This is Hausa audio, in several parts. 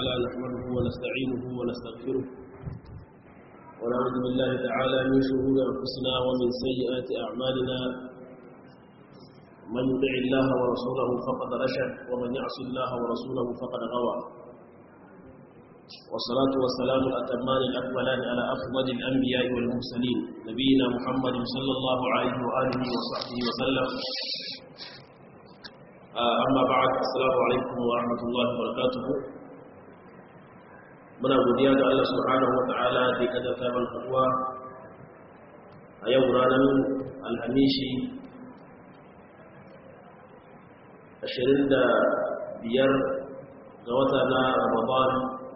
تعالى نحمده ونستعينه ونستغفره ونعوذ بالله تعالى من شرور أنفسنا ومن سيئات أعمالنا من يطع الله ورسوله فقد رشد ومن يعص الله ورسوله فقد غوى والصلاة والسلام الأتمان الأكملان على أفضل الأنبياء والمرسلين نبينا محمد صلى الله عليه وآله وصحبه وسلم amma ba'ad assalamu alaikum wa rahmatullahi wa barakatuh muna godiya ga Allah subhanahu wa ta'ala da ya kaddata mana haduwa a yau ranar alhamishi 25 ga wata na ramadan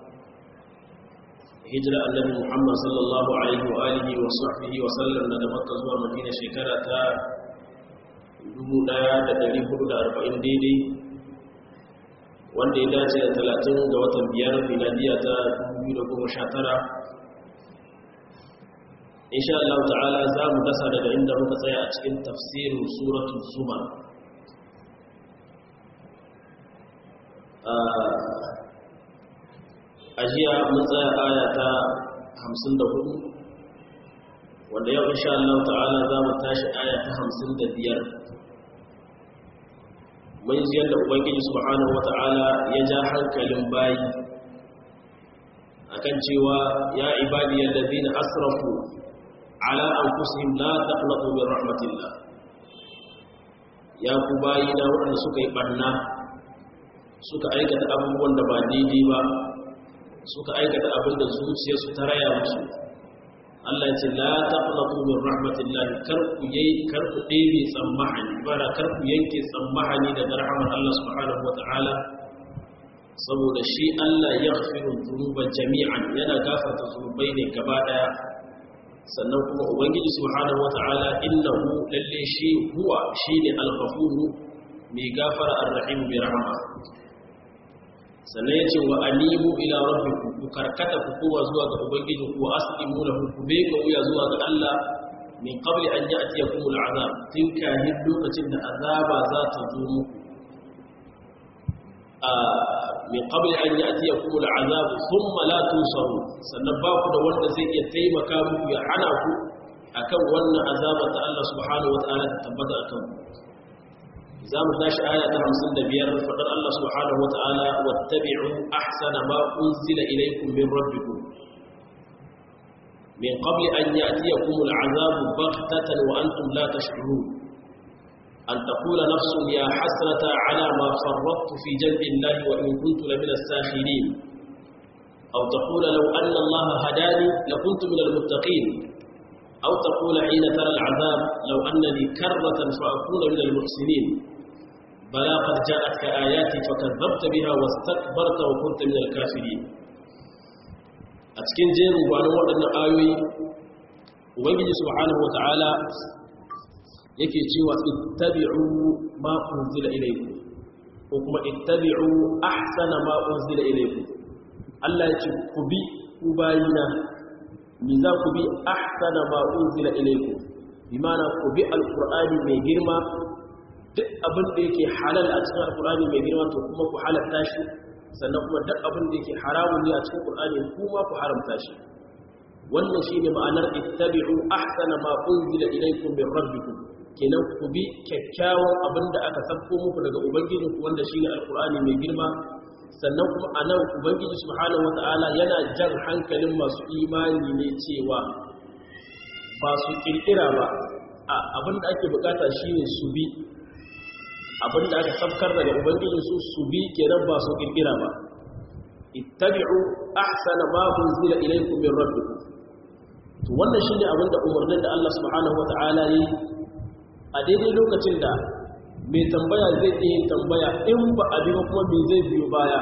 hijira annabi muhammad sallallahu alaihi wa alihi wa sahbihi wa sallam daga makka zuwa madina shekara ta 1440 daidai wanda ya dace da 30 ga watan biyar miladiya ta 2019 insha Allah ta'ala za mu dasa daga inda muka tsaya a cikin tafsirin suratul zumar a jiya mun tsaya aya ta 54 wanda yau insha Allah ta'ala za mu tashi aya ta 55 mun ji yadda ubangiji subhanahu wata'ala ya ja hankalin bayi akan cewa ya ibadi allazina asrafu ala anfusihim la taqnatu min rahmatillah ya ku bayi na waɗanda suka yi barna suka aikata abubuwan da ba daidai ba suka aikata abin da zuciyarsu ta raya musu Allah ce la taqnatu min rahmatillah kar ku yayi kar ku ɗebe tsammahani bara kar ku yanke tsammahani daga rahmar Allah subhanahu wataala saboda shi Allah ya ghafiru dhunuba jami'an yana gafarta zunubai ne gaba daya sannan kuma ubangiji subhanahu wataala innahu lalle shi huwa shine al-ghafuru mai gafara ar-rahim bi rahma sannan ya ce wa animu ila rabbikum ku karkata ku kowa zuwa ga ubangiji ku aslimu lahu ku bai ka wuya zuwa ga Allah min qabli an ya'tiyakum al'azab tun kahin lokacin da azaba za ta zo muku a min qabli an ya'tiyakum al'azab thumma la tunsaru sannan ba ku da wanda zai iya taimaka muku ya hana ku akan wannan azaba ta Allah subhanahu wa ta'ala ta tabbata akan ku za mu tashi aya ta hamsin da biyar faɗar Allah subhanahu wa ta'ala wattabi'u ahsana ma unzila ilaykum min rabbikum min qabli an ya'tiyakum al'azabu baghtatan wa antum la tash'urun an taqula nafsun ya hasrata ala ma farrattu fi janbi Allah wa in kuntu lamina as-sakhirin aw taqula law anna Allah hadani lakuntu min al-muttaqin أو تقول حين ترى العذاب لو أن لي كرة فأكون من المحسنين بلى قد جاءتك آياتي فكذبت بها واستكبرت وكنت من الكافرين أتكين جير وأنا وأن آيوي وبنجي سبحانه وتعالى yake cewa ittabi'u ma unzila ilaykum ko kuma ittabi'u ahsana ma unzila ilaykum Allah ya ce ku bi ku bayina mi za ku bi ahsana ma unzila ilaykum bi mana ku bi alqur'ani mai girma duk abin da yake halal a cikin alqur'ani mai girma to kuma ku halatta shi sannan kuma duk abin da yake haramun ne a cikin qur'ani kuma ku haramta shi wannan shine ma'anar ittabi'u ahsana ma unzila ilaykum min rabbikum kenan ku bi kyakkyawan abin da aka sabko muku daga ubangijinku wanda shine alqur'ani mai girma sannan kuma a nan ubangiji subhanahu wata'ala yana jan hankalin masu imani ne cewa ba su kirkira ba a abinda ake bukata shine su bi abinda aka sabkar daga ubangiji su su bi kenan ba su kirkira ba ittabi'u ahsana ma unzila ilaykum min rabbikum to wannan shine abinda umarnin da Allah subhanahu wata'ala yi a daidai lokacin da mai tambaya zai iya yin tambaya in ba a biyo kuma mai zai biyo baya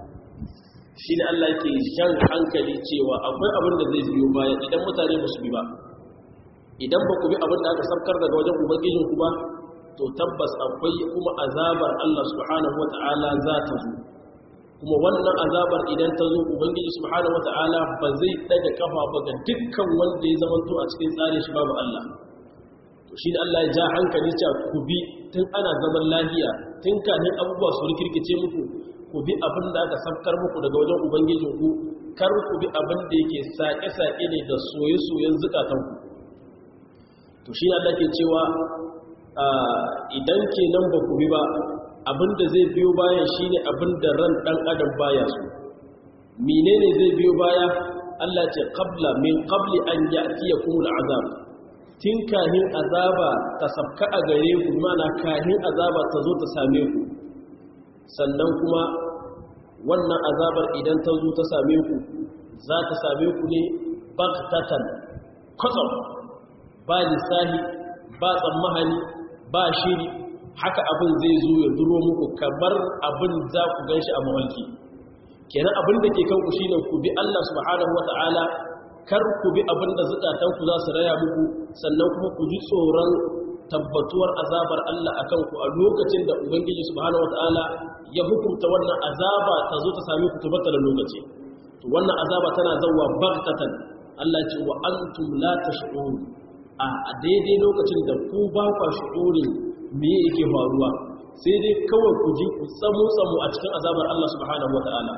shi ne Allah ke shan hankali cewa akwai abin da zai biyo baya idan mutane ba su bi ba idan ba ku bi abin da aka sabkar daga wajen ubangijin ku ba to tabbas akwai kuma azabar Allah subhanahu wata'ala za ta zo kuma wannan azabar idan ta zo ubangiji subhanahu wata'ala ba zai daga kafa ba ga dukkan wanda ya zamanto a cikin tsarin shi babu Allah to shi ne Allah ya ja hankali cewa ku bi tun ana zaman lafiya tun kanin abubuwa su rikirkice muku ku bi abin da aka sabkar muku daga wajen ubangijinku kar ku bi abin da yake saƙe-saƙe ne da soye-soyen zukatanku to shi Allah ke cewa idan kenan ba ku bi ba abin da zai biyo bayan shine abin da ran ɗan adam baya su menene zai biyo baya Allah ce qabla min qabli an ya'tiyakum al'azab tin kahin azaba ta sabka a gare ku mana kahin azaba ta zo ta same ku sannan kuma wannan azabar idan ta zo ta same ku za ta same ku ne bagtatan kwatsam ba lissahi ba tsammahani ba shiri haka abin zai zo ya duro muku kamar abin za ku gan shi a mawalki kenan abin da ke kanku shine ku bi Allah subhanahu wata'ala kar ku bi abin da zukatanku za su raya muku sannan kuma ku ji tsoron tabbatuwar azabar Allah a kanku a lokacin da Ubangiji subhanahu wata'ala ya hukunta wannan azaba ta zo ta sami ku tabbata da lokaci to wannan azaba tana zauwa baghtatan Allah ce wa antum la tash'urun a daidai lokacin da ku ba ku shu'urin me yake faruwa sai dai kawai ku ji ku samu samu a cikin azabar Allah subhanahu wata'ala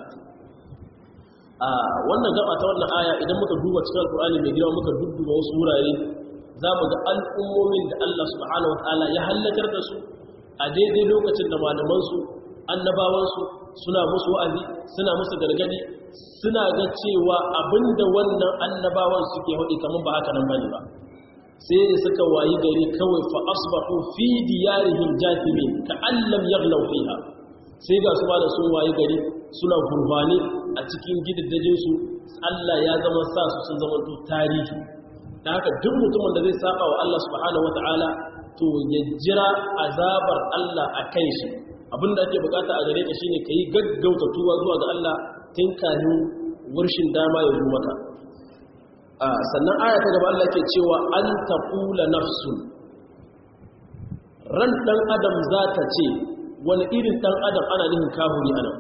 a wannan gaba ta wannan aya idan muka duba cikin alkur'ani mai girma muka dudduba wasu wurare za mu ga al'ummomin da Allah subhanahu wata'ala ya hallakar da su a daidai lokacin da malamansu annabawansu suna musu wa'azi suna musu gargadi suna ga cewa abinda wannan annabawan suke haɗi kamar ba haka nan bane ba sai da suka wayi gari kawai fa asbahu fi diyarihim jathimin ka allam yaghlaw fiha sai ga su da sun wayi gari suna gurbani a cikin gidaddajin su Allah ya zama sa su sun zama to tarihi dan haka duk mutumin da zai saba wa Allah subhanahu wataala to ya jira azabar Allah a kan shi abinda ake bukata a gare ka shine kai gaggauta tuwa zuwa ga Allah tun kafin wurshin dama ya zo maka sannan aya ta gaba Allah ke cewa an taqula nafsun ran dan adam za ta ce wani irin dan adam ana nihin kahuri anan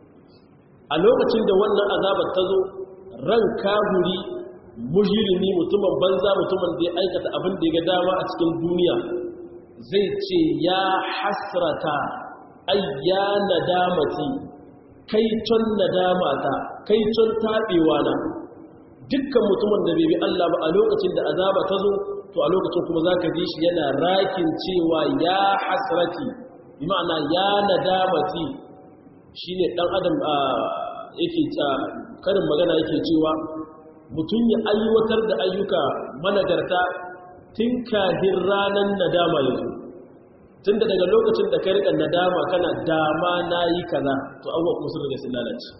a lokacin da wannan azabar ta zo ran kahuri mujirimi mutumin banza mutumin da ya aikata abin da ya ga dama a cikin duniya zai ce ya hasrata ayya nadamati kai ton nadamata kai ton tabewa na dukkan mutumin da bai bi Allah ba a lokacin da azaba ta zo to a lokacin kuma zaka ji shi yana rakin cewa ya hasrati bi ma'ana ya nadamati shine dan adam yake ta karin magana yake cewa mutum ya aiwatar da ayyuka managarta tun kafin ranar nadama yanzu tun da daga lokacin da ka rika nadama kana dama na yi kaza to abuwa kuma sun riga sun lalace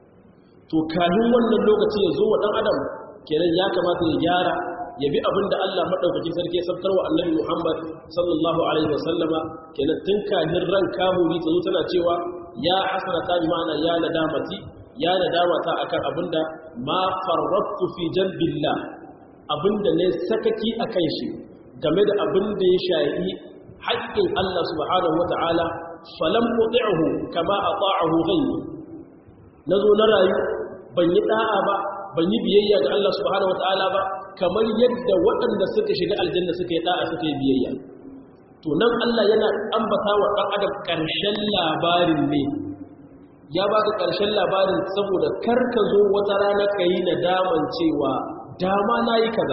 to kafin wannan lokaci ya zo wa ɗan adam kenan ya kamata ya gyara ya bi abin da Allah maɗaukakin sarki ya sabtar wa annabi Muhammad sallallahu alaihi wasallama kenan tun kafin ran kamuri ta zo tana cewa ya hasrata bi ma'ana ya nadamati ya nadamata akan abinda ma farrattu fi jambillah abinda ne sakaki akan shi game da abinda ya shayi haƙƙin Allah subhanahu wata'ala falam uti'hu kama ata'ahu ghayri nazo na rayu ban yi da'a ba ban yi biyayya ga Allah subhanahu wata'ala ba kamar yadda waɗanda suka shiga aljanna suka yi da'a suka yi biyayya to nan Allah yana ambata wa ɗan adam ƙarshen labarin ne ya ba ka ƙarshen labarin saboda karka zo wata rana ka yi na daman cewa dama na yi kaza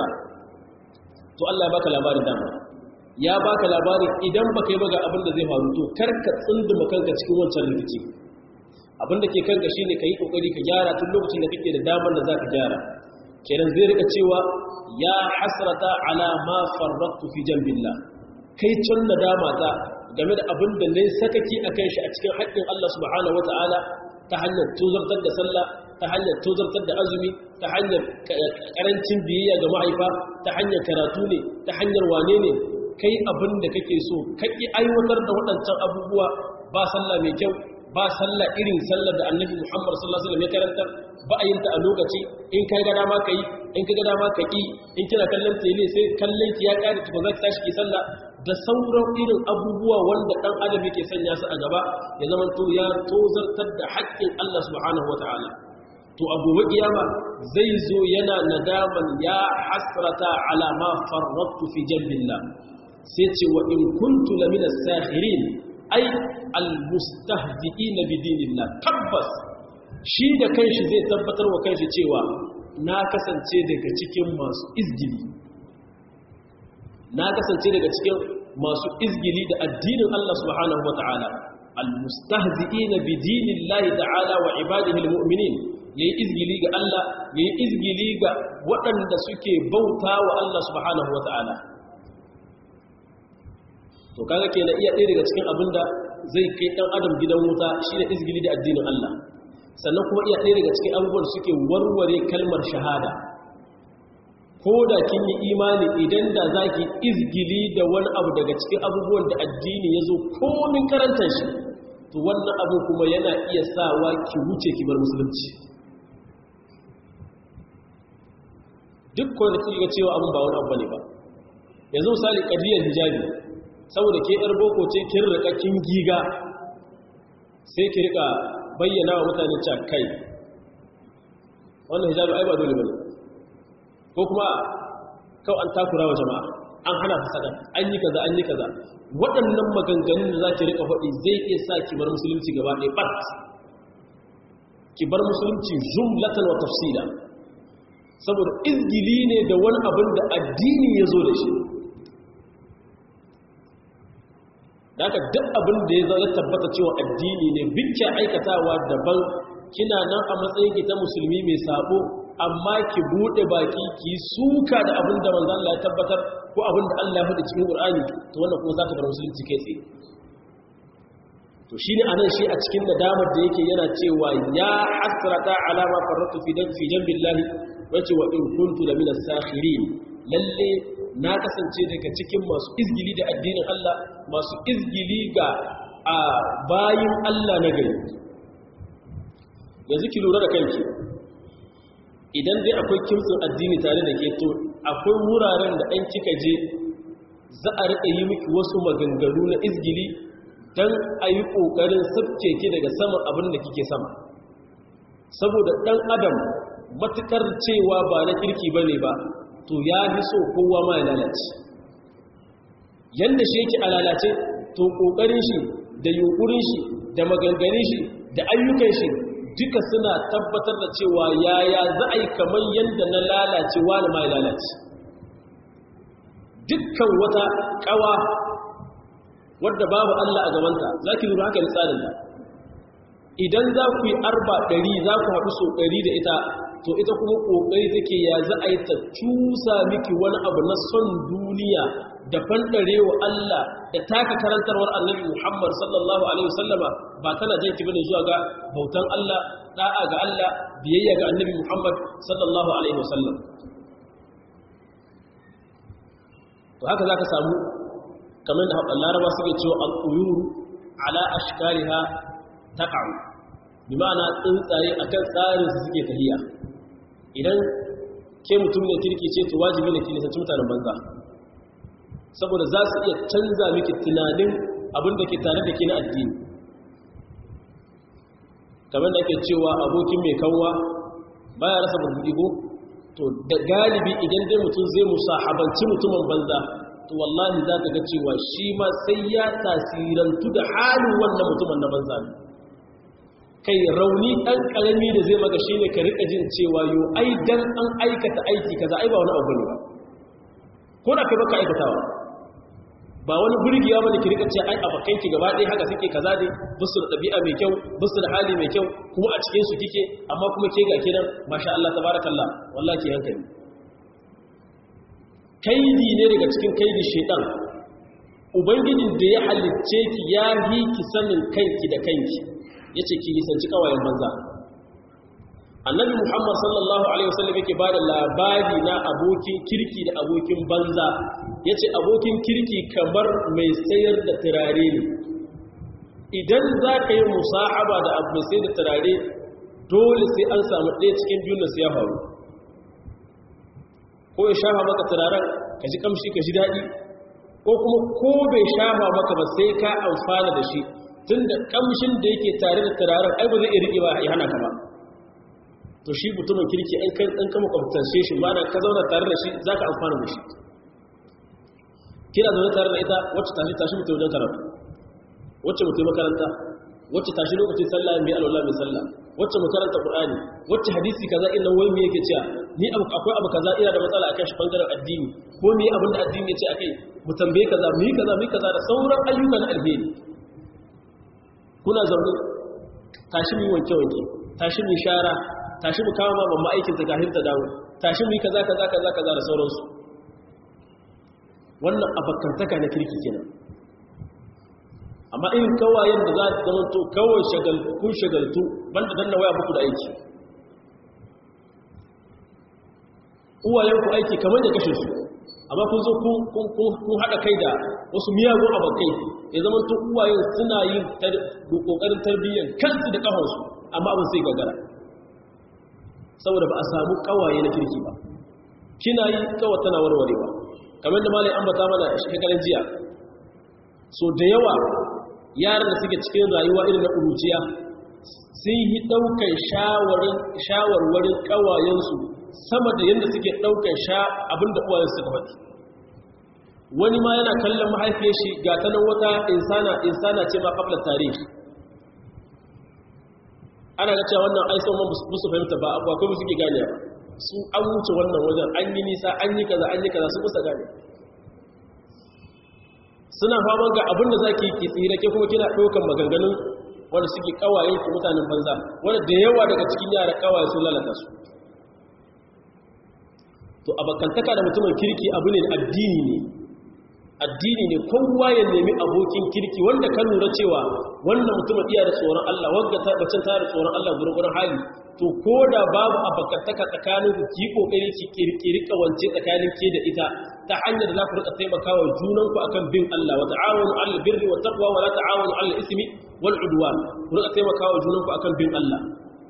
to Allah ya baka labarin dama ya baka labarin idan baka yi baga abin da zai faru to karka tsunduma kanka cikin wancan rikici abin da ke kanka shine ka yi kokari ka gyara tun lokacin da kake da damar da zaka gyara kenan zai rika cewa ya hasrata ala ma farraqtu fi jambillah kai tun nadama ta game da abin da ne sakaki akan shi a cikin haƙƙin Allah subhanahu wataala ta hanyar tuzartar da sallah ta hanyar tuzartar da azumi ta hanyar karancin biyayya ga mahaifa ta hanyar karatu ne ta hanyar wane ne kai abin da kake so kaki aiwatar da waɗancan abubuwa ba sallah mai kyau ba sallah irin sallar da annabi Muhammad sallallahu alaihi wasallam ya karanta ba a yin ta a lokaci in kai ga dama kai in kai ga dama ka ki in kina kallon tele sai kallon ki ya kare ki ba za ki tashi ki sallah da sauran irin abubuwa wanda dan adam yake sanya su a gaba ya zama to ya tozartar da haƙƙin Allah subhanahu wataala to a gobe kiyama zai zo yana nadaman ya hasrata ala ma farrattu fi jambillah sai ce wa in kuntu lamina sahirin ai almustahzi'ina bidinillah tabbas shi da kanshi zai tabbatar wa kanshi cewa na kasance daga cikin masu izgili na kasance daga cikin masu izgili da addinin Allah subhanahu wata'ala almustahzi'ina bidinillahi ta'ala wa ibadihi almu'minin yayi izgili ga Allah yayi izgili ga waɗanda suke bauta wa Allah subhanahu wata'ala to kaga kenan iya ɗaya daga cikin abinda zai kai ɗan adam gidan wuta shine izgili da addinin Allah sannan kuma iya ɗaya daga cikin abubuwan suke warware kalmar shahada ko da kin yi imani idan da za ki izgili da wani abu daga cikin abubuwan da addini ya zo komin karantar shi to wannan abu kuma yana iya sawa ki wuce ki bar musulunci duk kawai da ga cewa abin ba wani abu ne ba yanzu misali ƙadiyar hijabi saboda ke yar boko ce kin rika kin giga sai ki rika bayyana wa mutane cewa kai wannan hijabi ai ba dole bane ko kuma kawai an takura wa jama'a an hana fasada an yi kaza an yi kaza waɗannan maganganun da za ki rika faɗi zai iya sa ki bar musulunci gaba ɗaya ɓat ki bar musulunci jumlatan wa tafsila saboda izgili ne da wani abin da addini ya zo da shi da aka duk abin da ya zo ya tabbata cewa addini ne bicca aikatawa daban kina nan a matsayin ki ta musulmi mai sabo amma ki bude baki ki suka da abin da manzo Allah ya tabbatar ko abin da Allah ya faɗi cikin Qur'ani to wannan kuma za ta bar musulunci kai tsaye to shine anan shi a cikin nadamar da yake yana cewa ya hasrata ala ma farratu fi dan fi jambillahi wace wa in kuntu la min as-sakhirin lalle na kasance daga cikin masu izgili da addinin Allah masu izgili ga a bayin Allah na gari yanzu ki lura da kanki idan dai akwai kimtsin addini tare da ke to akwai wuraren da an kika je za a riƙa yi miki wasu maganganu na izgili don a yi ƙoƙarin sabke ki daga saman abin da kike sama saboda ɗan adam matuƙar cewa ba na kirki ba ne ba to ya fi so kowa ma ya lalace yadda shi yake a lalace to ƙoƙarin shi da yunƙurin shi da maganganin shi da ayyukan shi duka suna tabbatar da cewa yaya za a yi kamar yadda na lalace wani ma ya lalace dukkan wata ƙawa wadda babu Allah a gabanta za ki lura haka tsarin da idan za ku yi arba ɗari za ku haɗu so ɗari da ita to ita kuma ƙoƙari take ya za a yi ta cusa miki wani abu na son duniya da fanɗare wa Allah da taka karantarwar annabi Muhammad sallallahu Alaihi wasallama ba tana janki bane zuwa ga bautan Allah ɗa'a ga Allah biyayya ga annabi Muhammad sallallahu Alaihi wasallam to haka za ka samu kamar da haɓar laraba suke cewa al'uyuru ala ashkariha taƙa'u bi ma'ana tsuntsaye akan tsarin su suke tahiya idan ke mutum ne kirki ce to wajibi ne ki nisanci mutanen banza saboda za su iya canza miki tunanin abin da ke tare da ke na addini kamar da ake cewa abokin mai kanwa baya rasa burbuɗi ko to da galibi idan dai mutum zai musahabanci mutumin banza to wallahi za ka ga cewa shi ma sai ya tasirantu da halin wannan mutumin na banza ne kai rauni ɗan ƙarami da zai maka shi ne ka riƙa jin cewa yau ai dan an aikata aiki kaza ai ba wani abu ne ba ko da kai baka aikatawa ba wani burgiya bane ki rika ce ai abakai ki gaba ɗaya haka suke kaza ne busu da ɗabi'a mai kyau busu da hali mai kyau kuma a cikin su kike amma kuma ke ga kinan masha Allah tabarakallah wallahi ki hankali kaidi ne daga cikin kaidi shedan ubangijin da ya halicce ki ya yi ki sanin kanki da kanki yace ki nisanci kawayen banza annabi muhammad sallallahu alaihi wasallam yake bada labari na abokin kirki da abokin banza yace abokin kirki kamar mai sayar da turare ne idan za ka yi musahaba da abu mai sayar da turare dole sai an samu ɗaya cikin biyun da su ya faru ko ya shafa maka turaren ka ji kamshi ka ji daɗi ko kuma ko bai shafa maka ba sai ka amfana da shi tun da kamshin da yake tare da turaren ai ba zai iya riƙe ba ya hana ka ba to shi mutumin kirki an kan an kama kwamfutanshe shi ba da ka zauna tare da shi za ka amfana da shi kina zaune tare da ita wacce tashi tashi mutum wajen karatu wacce mutum makaranta wacce tashi lokacin sallah mai alwala mai sallah wacce mu karanta qur'ani wacce hadisi kaza innan wai me yake cewa ni abu akwai abu kaza ina da matsala akan shi bangaren addini ko me abin da addini yace akai mu tambaye kaza mu yi kaza mu yi kaza da sauran ayyukan alheri kuna zaune tashi mu yi wanke wanke tashi mu shara tashi mu kawo mamma aikin ta kafin ta dawo tashi mu yi kaza kaza kaza kaza da sauransu wannan abakantaka na kirki kenan amma in kawayen da za su zama to kawai kun shagaltu banda danna waya muku da aiki uwayenku aiki kamar da kashe su amma kun zo kun haɗa kai da wasu miyagun abokai ya zama to uwayen suna yin ƙoƙarin tarbiyyar kansu da ƙafansu amma abin sai gagara saboda ba a samu kawaye na kirki ba kina yi kawai tana warwarewa kamar da malai ambata mana shekaran jiya so da yawa yaran da suke cikin rayuwa irin na ƙuruciya sun yi ɗaukar shawarwarin ƙawayensu sama da yadda suke ɗaukar sha abinda uwayen suka faɗi wani ma yana kallon mahaifiyar shi ga ta nan wata insana insana ce ma ƙaflar tarihi ana ga cewa wannan aisan man musu fahimta ba abuwa kuma suke gane ba su an wuce wannan wajen an yi nisa an yi kaza an yi kaza su kusa gane suna faman ga abin da za ki ki tsira ke kuma kina ɗaukan maganganun wanda suke kawaye ki mutanen banza wanda da yawa daga cikin yara kawaye sun lalata su to abakantaka da mutumin kirki abu ne addini ne addini ne kowa ya nemi abokin kirki wanda kan lura cewa wannan mutumin iya da tsoron Allah wanda ta bacin ta da tsoron Allah gurgurun hali to ko da babu abakantaka tsakanin ku ki kokari ki kirkiri kawance tsakanin ke da ita ta hanyar da za ku rika taimakawa junan ku akan bin Allah wa ta'awunu 'alal birri wat taqwa wa la ta'awunu 'alal ismi wal 'udwan ku rika taimakawa junan ku akan bin Allah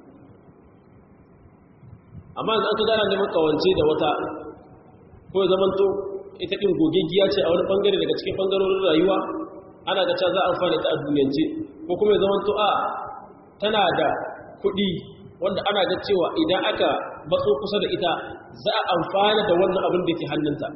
amma idan ka gana neman kawance da wata ko ya zamanto ita ɗin gogeggiya ce a wani ɓangare daga cikin ɓangarorin rayuwa ana ga za a amfani ta a duniyance ko kuma ya zamanto a tana da kuɗi wanda ana ga cewa idan aka batso kusa da ita za a amfana da wannan abin da ke hannunta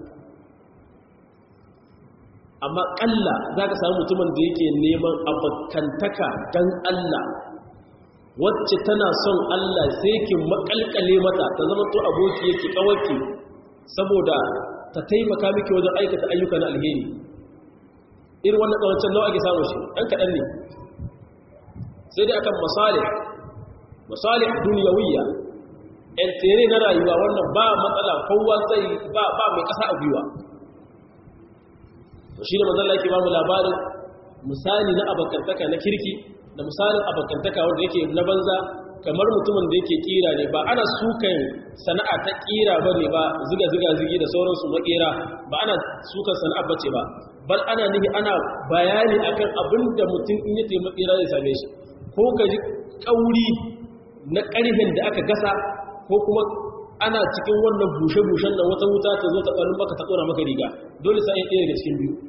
amma ƙalla za ka samu mutumin da yake neman abokantaka don Allah wacce tana son Allah sai ki makalkale mata ta zama to aboki yake kawarki saboda ta taimaka miki wajen aikata ayyuka na alheri irin wannan kawancin nawa ake samu shi ɗan kaɗan ne sai dai akan masalih masalih duniyawiyya ɗan tere na rayuwa wannan ba matsala kowa zai ba ba mai ƙasa a gwiwa to shi ne mazalla yake ba mu labarin misali na abokantaka na kirki da misalin abokantaka wanda yake na banza kamar mutumin da yake kira ne ba ana sukan sana'a ta kira ba ne ba ziga-ziga zigi da sauransu makera ba ana sukan sana'a bace ba bal ana nihi ana bayani akan abin da mutum in yi makera zai same shi ko ka ji kauri na ƙarfin da aka gasa ko kuma ana cikin wannan bushe-bushen da wata wuta ta zo ta ɓarin maka ta tsora maka riga dole sai ɗaya daga cikin biyu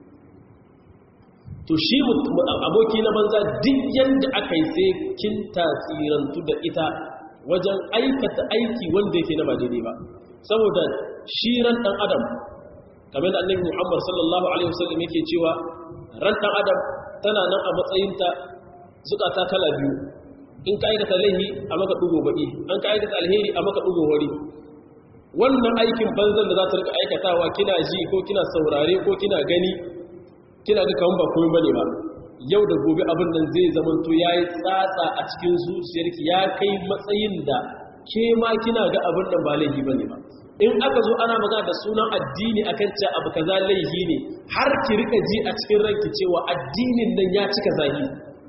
to shi aboki na banza duk yadda aka yi sai kin tasirantu da ita wajen aikata aiki wanda yake na ba daidai ba saboda shi ran dan adam kamar da annabi Muhammad sallallahu alaihi wasallam yake cewa ran dan adam tana nan a matsayinta zukata kala biyu in ka aikata laihi a maka dugo baki an ka aikata alheri a maka dugo wari wannan aikin banzan da za ta rika aikatawa kina ji ko kina saurare ko kina gani kina ga kawun ba komai bane ba yau da gobe abin nan zai zamanto yayi tsatsa a cikin zuciyarki ya kai matsayin da ke ma kina ga abin nan ba laifi bane ba in aka zo ana magana da sunan addini akan cewa abu kaza laifi ne har ki rika ji a cikin ranki cewa addinin nan ya cika zahiri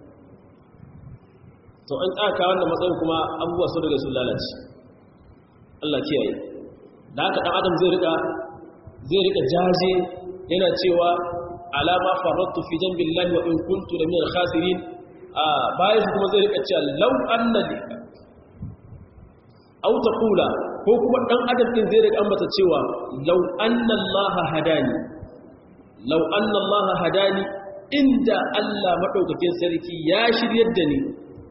to an tsaka wannan matsayin kuma abubuwa su daga sun lalace Allah kiyaye da haka dan adam zai rika zai rika jaje yana cewa alama farattu fi jambillahi wa in kuntu la min al-khasirin bayan shi kuma zai rika cewa law anna li aw taqula ko kuma dan adam din zai rika ambata cewa law anna allaha hadani law anna allaha hadani inda Allah madaukakin sarki ya shiryar da ni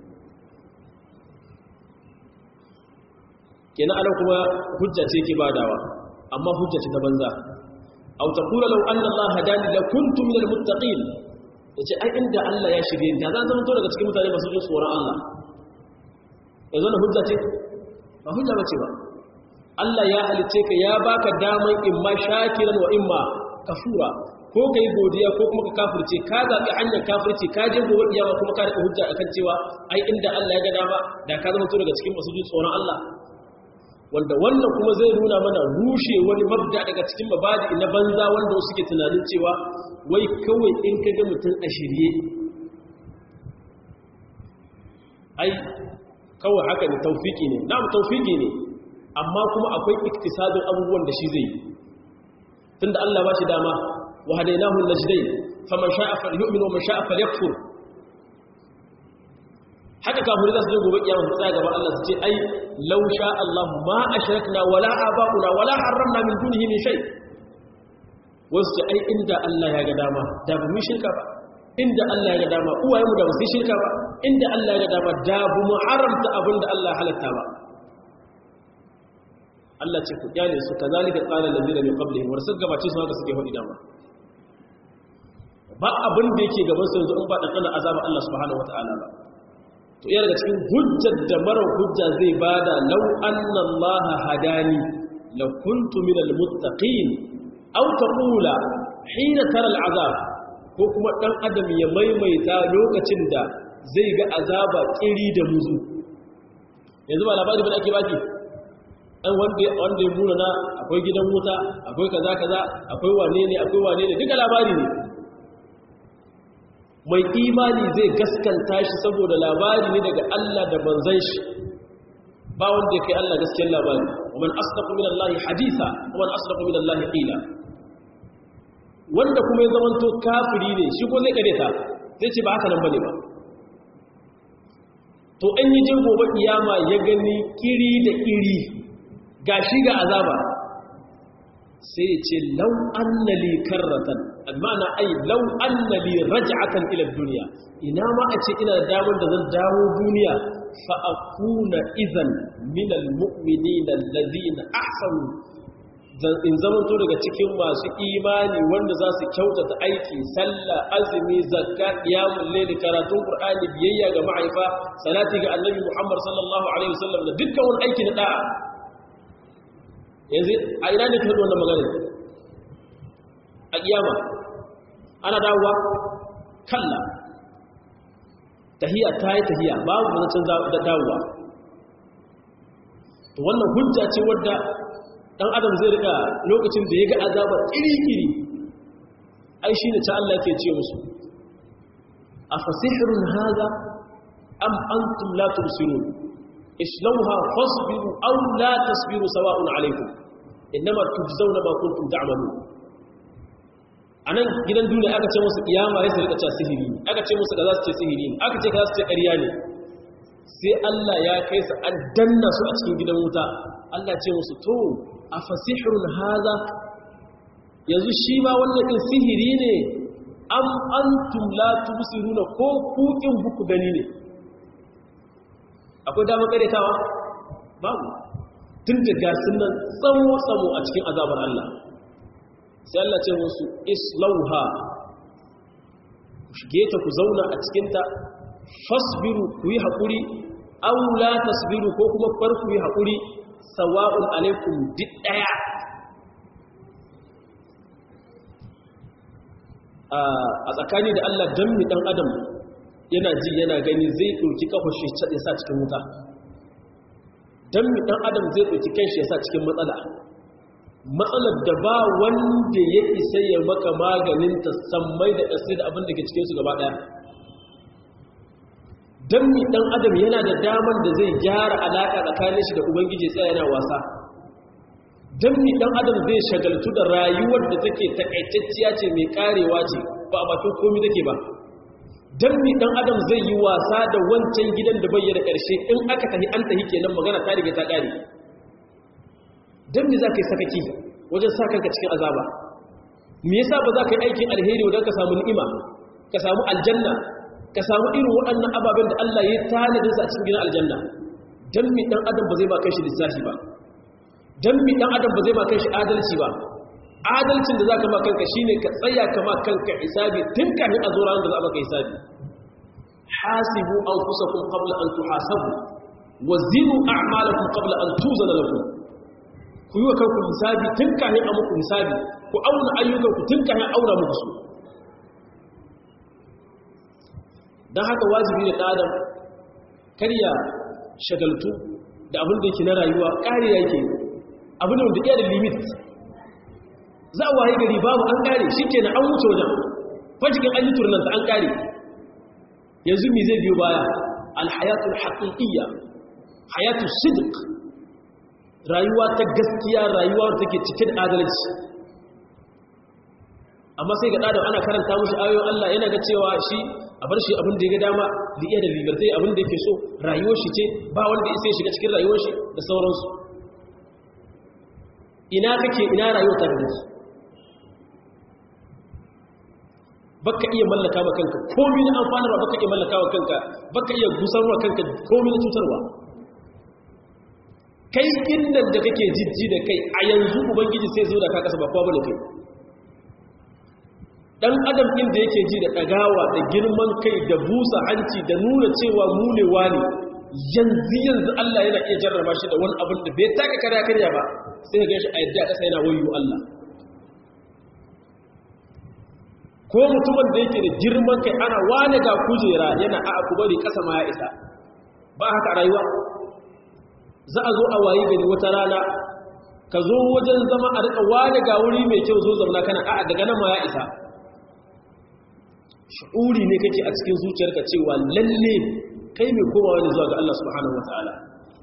kenan anan kuma hujja ce ke badawa amma hujja ce ta banza aw taqula law anna allaha hadani la kuntu min almuttaqin yace ai inda Allah ya shirye da zan zama to daga cikin mutane masu jin tsoron Allah yanzu na hujja ce ba hujja bace ba Allah ya halice ka ya baka daman imma shakiran wa imma kafura ko kai godiya ko kuma ka kafirce ka zabi hanyar kafirce ka je gobe kiyama kuma ka rika hujja akan cewa ai inda Allah ya ga dama da ka zama to daga cikin masu jin tsoron Allah wanda wannan kuma zai nuna mana rushe wani mabda daga cikin mabadi na banza wanda wasu ke tunanin cewa wai kawai in ka ga mutum a shirye ai kawai haka ne taufiki ne na'am taufiki ne amma kuma akwai iktisadin abubuwan da shi zai tunda Allah ba shi dama wa hadainahu najdain faman sha'a falyu'min wa man sha'a falyakfur haka kafiri za su je gobe kiyama su tsaya gaban Allah su ce ai law sha Allah ma ashrakna wala aba'una wala harramna min dunihi min shay wasu ce ai inda Allah ya ga dama da ba mu shirka ba inda Allah ya ga dama uwaye mu da ba su shirka ba inda Allah ya ga dama da ba mu haramta abin da Allah halatta ba Allah ce ku kyale su kazalika qala allazina min qablihim wa rasul gabace su haka suke hodi dama ba abin da yake gaban su yanzu in ba dan azaba Allah subhanahu wataala ba to iya daga cikin hujjar da marar hujja zai bada lau anna Allah hadani la kuntu min almuttaqin aw taqula hina tara al'azab ko kuma dan adam ya maimaita lokacin da zai ga azaba kiri da muzu yanzu ba labari bane ake baki dan wanda wanda ya muna na akwai gidan wuta akwai kaza kaza akwai wane ne akwai wane ne duka labari ne mai imani zai gaskanta shi saboda labari ne daga Allah da manzan shi ba wanda kai Allah gaskiyar labari ومن أصدق من الله حديثا ومن أصدق من الله قيلا wanda kuma ya zamanto kafiri ne shi ko zai kareta zai ce ba haka nan bane ba to an yi jin gobe kiyama ya gani kiri da kiri gashi ga azaba sai ya ce lau annali karratan almana ai lau annali raj'atan ila dunya ina ma a ce ina da damar da zan dawo duniya fa akuna idan min almu'minina alladhina ahsanu in zamanto daga cikin masu imani wanda za su kyautata aiki sallah azumi zakka qiyamul layl karatun qur'ani biyayya ga ma'aifa salati ga annabi muhammad sallallahu alaihi wasallam da dukkan wani aiki na da'a yanzu a ina ne ka wannan magana a kiyama ana dawowa kalla tahiya ta yi tahiya babu zancen da dawowa to wannan hujja ce wadda dan adam zai rika lokacin da ya ga azabar iri-iri ai shi ne ta Allah ke ce musu a fasihirun haza am antum la tubsirun islauha fasbiru aw la tasbiru sawa'un alaykum innama tujzauna ma kuntum ta'malun anan gidan duniya aka ce musu kiyama sai su rika cewa sihiri aka ce musu kaza su ce sihiri aka ce kaza su ce ƙarya ne sai Allah ya kai su an danna su a cikin gidan wuta Allah ce musu to a fasihirun haza yanzu shi ma wannan ɗin sihiri ne am antum la tubsiruna ko kukin buku gani ne akwai damar karetawa babu tun da gasin nan tsawo tsawo a cikin azabar Allah sai Allah ce musu islauha ku shige ta ku zauna a cikinta fasbiru ku yi haƙuri aw la tasbiru ko kuma far ku yi haƙuri sawa'un alaikum duk ɗaya a tsakani da Allah don mi ɗan adam yana ji yana gani zai ɗauki ƙafashe ya sa cikin wuta don mi ɗan adam zai ɗauki kanshi ya sa cikin matsala matsalar da ba wanda ya isa ya maka maganinta sammai da ƙasai da abin da ke cikinsu gaba ɗaya don mi ɗan adam yana da damar da zai gyara alaƙa tsakanin shi da ubangiji tsaya yana wasa don mi ɗan adam zai shagaltu da rayuwar da take takaitacciya ce mai karewa ce ba a bakin komi take ba don mi ɗan adam zai yi wasa da wancan gidan da bayyana ƙarshe in aka tafi an tafi kenan magana ta riga ta ƙare don mi za ka yi sakaki wajen sa kanka cikin azaba me yasa ba za ka yi aikin alheri wajen ka samu ni'ima ka samu aljanna ka samu irin waɗannan ababen da Allah ya tanadinsa a cikin gidan aljanna don mi ɗan adam ba zai ba kai shi lissafi ba don mi ɗan adam ba zai ba kai shi adalci ba adalcin da zaka ma kanka shine ka tsaya ka ma kanka hisabi tun kafin a zo ranar da za a maka hisabi hasibu anfusakum qabla an tuhasabu wa zinu a'malakum qabla an tuzana lakum ku yi wa kanku hisabi tun kafin a muku hisabi ku auna ayyukanku tun kafin aura muku su don haka wajibi da ɗadam karya shagaltu da abin da yake na rayuwa ƙari yake abin da iya da limit za a waye gari babu an ƙare shi ke na an wuce wajen fajikin an yi turnanta an ƙare yanzu mi zai biyo baya alhayatul haƙiƙiyya hayatul sidq rayuwa ta gaskiya rayuwa da take cike da adalci amma sai ga ɗadam ana karanta mushi ayoyin Allah yana ga cewa shi a bar shi abin da ya ga dama da iya da libertai abin da yake so rayuwar shi ce ba wanda ya sai shiga cikin rayuwar shi da sauransu ina kake ina rayuwar ta da su baka iya mallaka ma kanka komai na amfanarwa baka iya mallaka wa kanka baka iya gusarwa kanka komai na cutarwa kai inda da kake jijji da kai a yanzu ubangiji sai zo da ka kasa ba kowa bane kai dan adam din da yake ji da dagawa da girman kai da busa hanci da nuna cewa munewa ne yanzu yanzu Allah yana iya jarraba shi da wani abin da bai taka kare karya ba sai ka gashi a yadda a kasa yana wayo Allah ko mutumin da yake da girman kai ana wane ga kujera yana a ku bari kasa ma ya isa ba haka a rayuwa za a zo a wayi gari wata rana ka zo wajen zama a rika wane ga wuri mai kyau zo zauna kana a daga nan ma ya isa shi'uri ne kake a cikin zuciyarka cewa lalle kai mai komawa ne zuwa ga Allah subhanahu wataala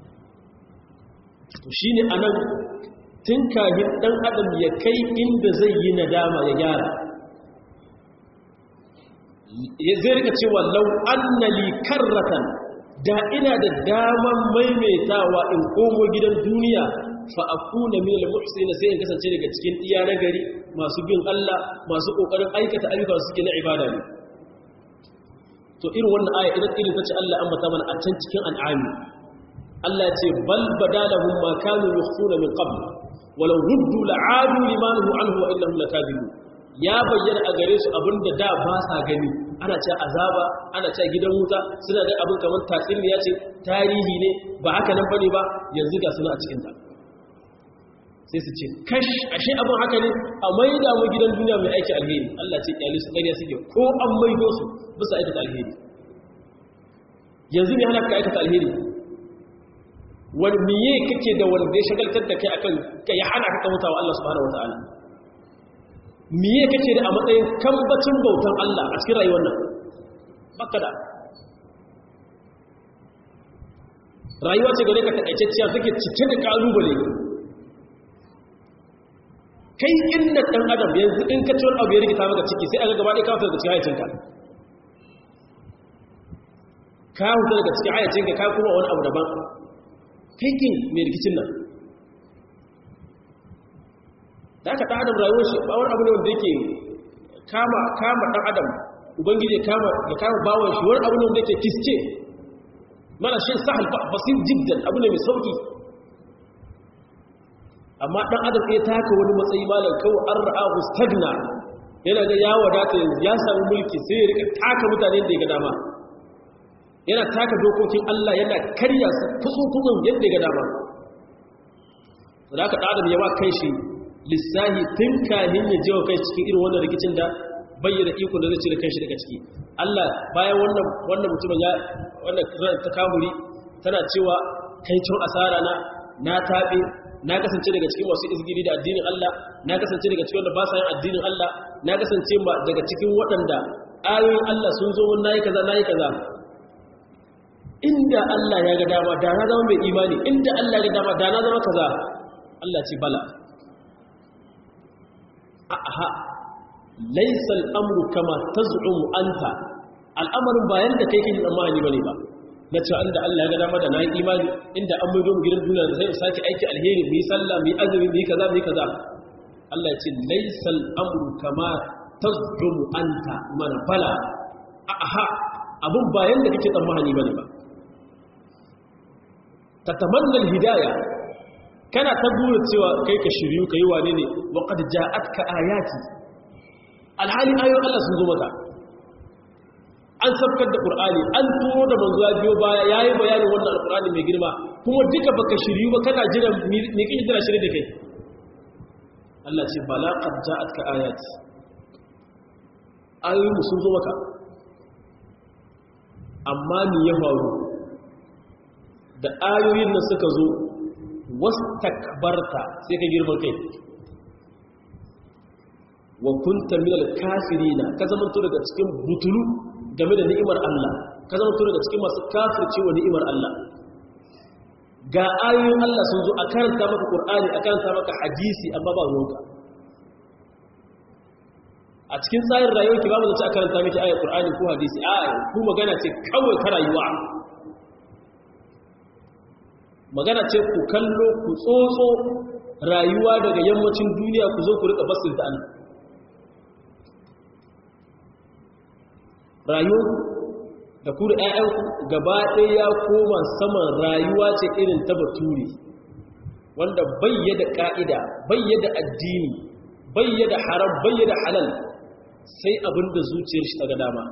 to shine anan tun kahin dan adam ya kai inda zai yi nadama ya gyara ya zai rika cewa law anna li karratan da ina da daman maimaitawa in komo gidan duniya fa akuna min al-muhsinin sai in kasance daga cikin iya na gari masu bin Allah masu kokarin aikata ayyuka suke na ibada ne to irin wannan aya idan irin tace Allah an bata mana a can cikin an'ami Allah ya ce bal badalahum ma kanu yukhfuna min qabl walau ruddu la'adu limanuhu anhu wa innahum lakadibun ya bayyana a gare su abinda da ba sa gani ana ce azaba ana ce gidan wuta suna da abin kamar tatsuniya ce tarihi ne ba haka nan bane ba yanzu ga suna a cikin ta sai su ce kash ashe abin haka ne a maida mu gidan duniya mai aiki alheri Allah ce kyale su ƙarya suke ko an maido su bisa aikata alheri yanzu ne hana ka aikata alheri wani miye kake da wanda ya shagaltar da kai akan ka ya hana ka mutawa Allah subhanahu wataala miye kake da a matsayin kambacin bautan Allah a cikin rayuwar nan baka da rayuwa ce gare ka takaitacciya take cike da kalubale kai inda ɗan adam yanzu in ka ciwon abu ya rikita maka ciki sai aka gaba ɗaya kawo daga cikin hayacinka ka huta daga cikin hayacinka ka kuma wani abu daban kai kin mai rikicin nan da aka ɗan adam rayuwar shi ba wani abu ne wanda yake kama kama ɗan adam ubangiji ya kama ya kama bawon shi wani abu ne wanda yake kiske mana shi sahal basir jiddan abu ne mai sauki amma ɗan adam ya taka wani matsayi malam kawai an ra'ahu stagna yana ga ya wadata yanzu ya sami mulki sai ya rika taka mutane da ya ga dama yana taka dokokin Allah yana karya su kusurkuzun yadda ya ga dama da aka ɗan ya ba kai shi lissahi tun kahin ya jewa kai cikin irin wannan rikicin da bayyana iko da zai cire kai shi daga ciki Allah bayan wannan wannan mutumin ya wannan ta kamuri tana cewa kai cin asara na na taɓe na kasance daga cikin masu izgiri da addinin Allah na kasance daga cikin wanda ba sa yin addinin Allah na kasance daga cikin waɗanda ayoyin Allah sun zo mun nayi kaza nayi kaza inda Allah ya ga dama da na zama mai imani inda Allah ya ga dama da na zama kaza Allah ce bala aha laysa al-amru kama taz'um anta al'amarin bayan da kai kake tsammani bane ba na cewa inda Allah ya ga dama da na yi imani inda an mai mu gidan duniya da sai mu sake aiki alheri mu yi sallah mu yi azumi mu yi kaza mu yi kaza Allah ya ce laysal amru kama tazdumu anta mana bala aha abun bayan da kake tsammani bane ba tatamanna alhidaya kana ta gura cewa kai ka shiryu kai wane ne wa qad ja'atka ayati alhali ayoyin Allah sun zo maka an sabkar da qur'ani an turo da manzo biyo baya yayi bayanin wannan alqur'ani mai girma kuma duka baka shiryu ba kana jira me kike jira shirye da kai Allah ce bala qad ja'atka ayati ayoyin sun zo maka amma ni ya faru da ayoyin nan suka zo wastakbarta sai ka girman kai wa kunta minal kafirina ka zama to daga cikin butulu game da ni'imar Allah ka zama to daga cikin masu kafircewa ni'imar Allah ga ayoyin Allah sun zo a karanta maka Qur'ani a karanta maka hadisi amma ba ruwanka a cikin tsarin rayuwar ki babu zace a karanta miki ayar Qur'ani ko hadisi a ku magana ce kawai ta rayuwa magana ce ku kallo ku tsotso rayuwa daga yammacin duniya ku zo ku rika basin ta Allah rayuwar da ku da ƴaƴanku gaba ɗaya ya koma saman rayuwa ce irin ta bature wanda bayyada ka'ida bayyada addini bayyada haram bayyada halal sai abinda zuciyar shi ta ga dama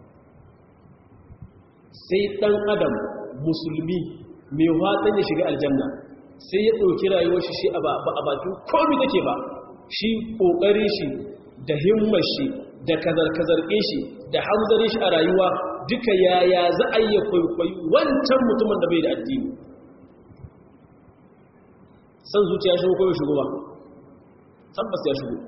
sai ɗan adam musulmi mai watan ya shiga aljanna sai ya ɗauki rayuwar shi shi a bakin komi take ba shi ƙoƙari shi da himmar shi da kazar-kazar shi da hanzarin shi a rayuwa duka yaya za a yi kwaikwayi wancan mutumin da bai da addini san zuciya shigo ko bai shigo ba tabbas ya shigo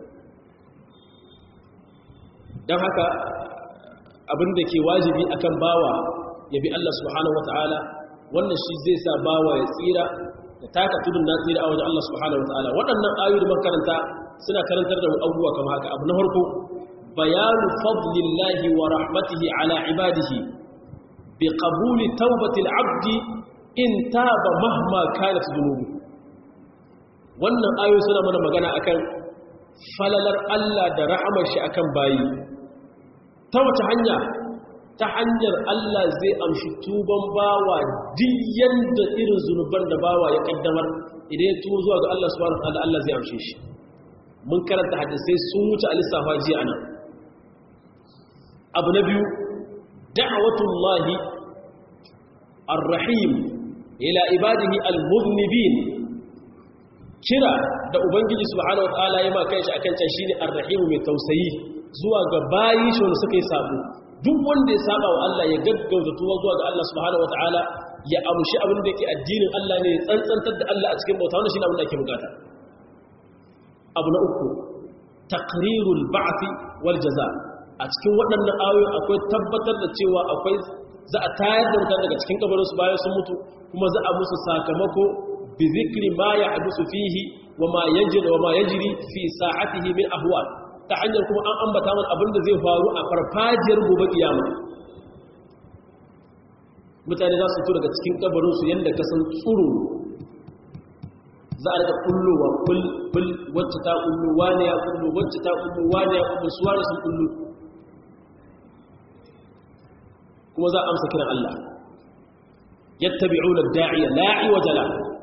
don haka abin da ke wajibi akan bawa ya bi Allah subhanahu wata'ala wannan shi zai sa bawa ya tsira da taka tudun na tsira a wajen Allah subhanahu wata'ala waɗannan ayoyi da makaranta suna karantar da abubuwa kamar haka abu na farko bayanu fadlillahi wa rahmatihi ala ibadihi bi qabuli tawbatil abdi in taba mahma kanat dhunubu wannan ayoyi suna mana magana akan falalar Allah da rahamar shi akan bayi ta wace hanya ta hanyar Allah zai amshi tuban bawa diyan da irin zunuban da bawa ya kaddamar idan ya tuwo zuwa ga Allah subhanahu wa ta'ala Allah zai amshe shi mun karanta hadisai sun wuce a lissafa jiya anan abu na biyu da'watullahi ar-rahim ila ibadihi al-mudhnibin kira da ubangiji subhanahu wa ta'ala ya ma kanshi akan can shine ar-rahim mai tausayi zuwa ga bayi shi wanda suka yi sabo duk wanda ya saba wa Allah ya gaggauta tuwa zuwa ga Allah subhanahu wataala ya amshi abin da yake addinin Allah ne ya tsantsantar da Allah a cikin bauta wannan shine abin da ake bukata abu na uku taqrirul ba'th wal jaza a cikin waɗannan ayoyi akwai tabbatar da cewa akwai za a tayar da mutane daga cikin kabarin su bayan sun mutu kuma za a musu sakamako bi zikri ma yahdusu fihi wa ma yajri wa ma yajri fi sa'atihi min ahwal ta hanyar kuma an ambata mana abin da zai faru a farfajiyar gobe kiyama mutane za su to daga cikin kabarinsu yadda ka san tsoro za a daga kullowa kul wacce ta kullu wane ya kullu wacce ta kullu wane ya kullu su wane sun kullu kuma za a amsa kiran Allah yattabi'una da'iya la'i wajala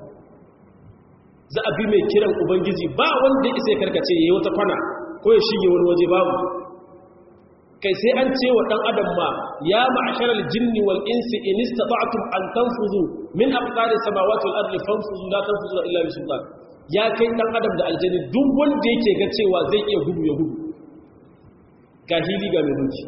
za a bi mai kiran ubangiji ba wanda isa ya karkace yayi wata kwana ko ya shige wani waje babu kai sai an ce wa ɗan adam ma ya ma'asharar jinni wal insi in istata'tum an tanfuzu min aqtaris samawati wal ardi fanfuzu la tanfuzu illa bi sultan ya kai ɗan adam da aljanni duk wanda yake ga cewa zai iya gudu ya gudu ga hili ga mai duki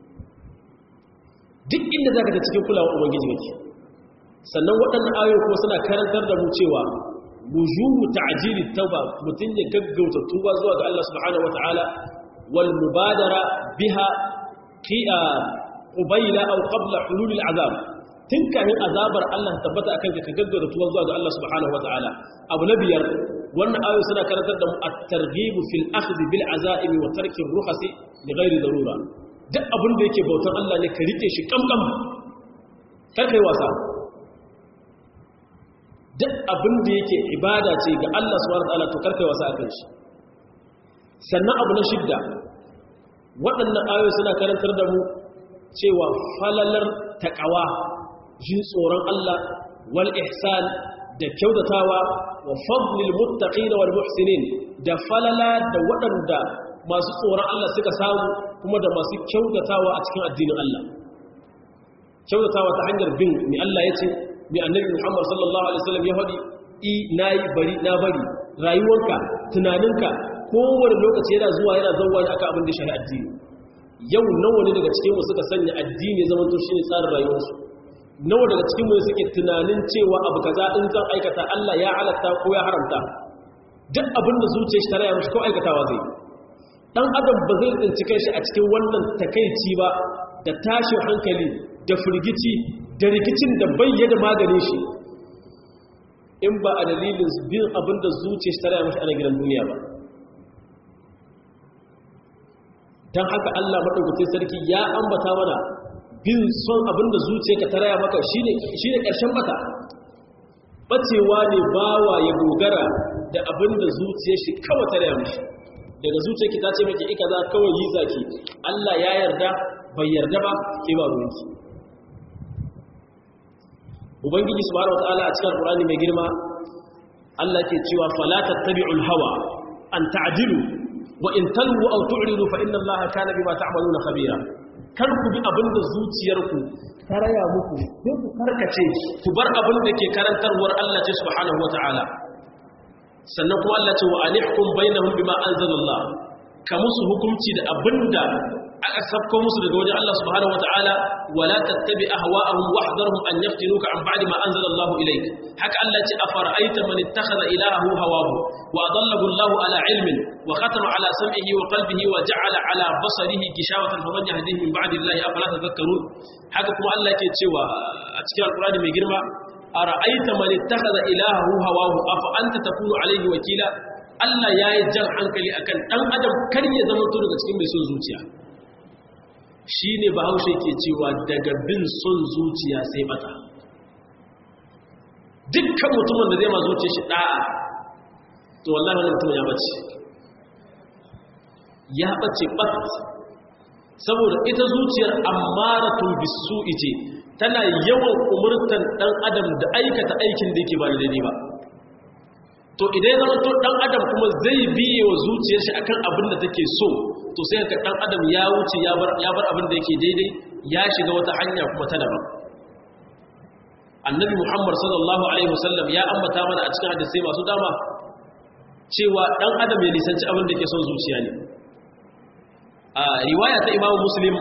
duk inda zaka ta cikin kulawa ubangiji kake sannan waɗannan ayoyi kuma suna karantar da mu cewa wujubu ta'jili tauba mutun ya gaggauta tuba zuwa ga Allah subhanahu wataala wal mubadara biha qi'a qubayla aw qabla hulul al'azab tun kafin azabar Allah tabbata akan ka gaggauta tuba zuwa ga Allah subhanahu wataala abu na biyar wannan ayoyi suna karantar da mu at-targhib fil akhdh bil azaim wa tarki ar-rukhas li ghairi darura duk abin da yake bautan Allah ne ka rike shi kamkam kar kai wasa duk abin da yake ibada ce ga Allah subhanahu wataala to karkai wasa akan shi sannan abu na shidda waɗannan ayoyi suna karantar da mu cewa falalar taqwa jin tsoron Allah wal ihsan da kyautatawa wa fadlil muttaqin wal muhsinin da falala da waɗanda masu tsoron Allah suka samu kuma da masu kyautatawa a cikin addinin Allah kyautatawa ta hanyar bin mai Allah ya ce mai annabi Muhammad sallallahu alaihi wasallam ya faɗi i nayi bari na bari rayuwarka tunaninka kowane lokaci yana zuwa yana zauwa ne aka abin da shi addini yau nawa ne daga cikin mu suka sanya addini ya zama to shine tsarin rayuwarsu nawa daga cikin mu suke tunanin cewa abu kaza in zan aikata Allah ya halatta ko ya haramta duk abin da zuciyar shi ta raya mishi ko aikatawa zai dan adam ba zai tsinci kanshi a cikin wannan takeici ba da tashin hankali da firgici da rikicin da bayyana maganin shi in ba a dalilin bin abin da zuciyar shi ta raya mishi a gidan duniya ba don haka Allah maɗaukacin sarki ya ambata mana bin son abin da zuciyarka ta raya maka shi ne ƙarshen mata ɓacewa ne bawa ya dogara da abin da zuciyar shi kawai ta raya mashi daga zuciyarki ta ce maki ika za kawai yi zaki Allah ya yarda bai yarda ba ke ba ruwanki ubangiji subhanahu wataala a cikin alqur'ani mai girma Allah ke cewa fala tattabi'ul hawa an ta'dilu wa in talwu aw tu'ridu fa inna allaha kana bima ta'maluna khabira kar ku bi abinda zuciyarku ta raya muku sai ku karkace ku bar abin da ke karantarwar Allah ce subhanahu wata'ala sannan kuma Allah ce wa anihkum bainahum bima anzalallah ka musu hukunci da abinda aka sabko musu daga wajen Allah subhanahu wata'ala wala tattabi ahwa'ahum wahdharhum an yaftinuka an ba'di ma anzalallahu ilayk haka Allah ce afara'aita man ittakhadha ilahahu hawahu wa adallahu Allah ala ilmin wa khatama ala sam'ihi wa qalbihi wa ja'ala ala basarihi gishawatan faman yahdihi min ba'di Allah afala tadhakkarun haka kuma Allah ke cewa a cikin alqur'ani mai girma ara'aita man ittakhadha ilahahu hawahu afa anta takunu alayhi wakila Allah yayi jan hankali akan dan adam kar ya zama to daga cikin mai son zuciya shi ne bahaushe ke cewa daga bin son zuciya sai bata dukkan mutumin da zai ma zuciya shi da'a to wallahi wani mutum ya bace ya bace bat saboda ita zuciyar ammaratun bisu ice tana yawan umurtan dan adam da aikata aikin da yake ba da daidai ba to idan ya zama to dan adam kuma zai biye wa zuciyar shi akan abin da take so to sai ka dan adam ya wuce ya bar ya bar abin da yake daidai ya shiga wata hanya kuma ta daban annabi muhammad sallallahu alaihi wasallam ya ambata mana a cikin hadisi masu dama cewa dan adam ya nisanci abin da yake son zuciya ne a riwaya ta imamu muslim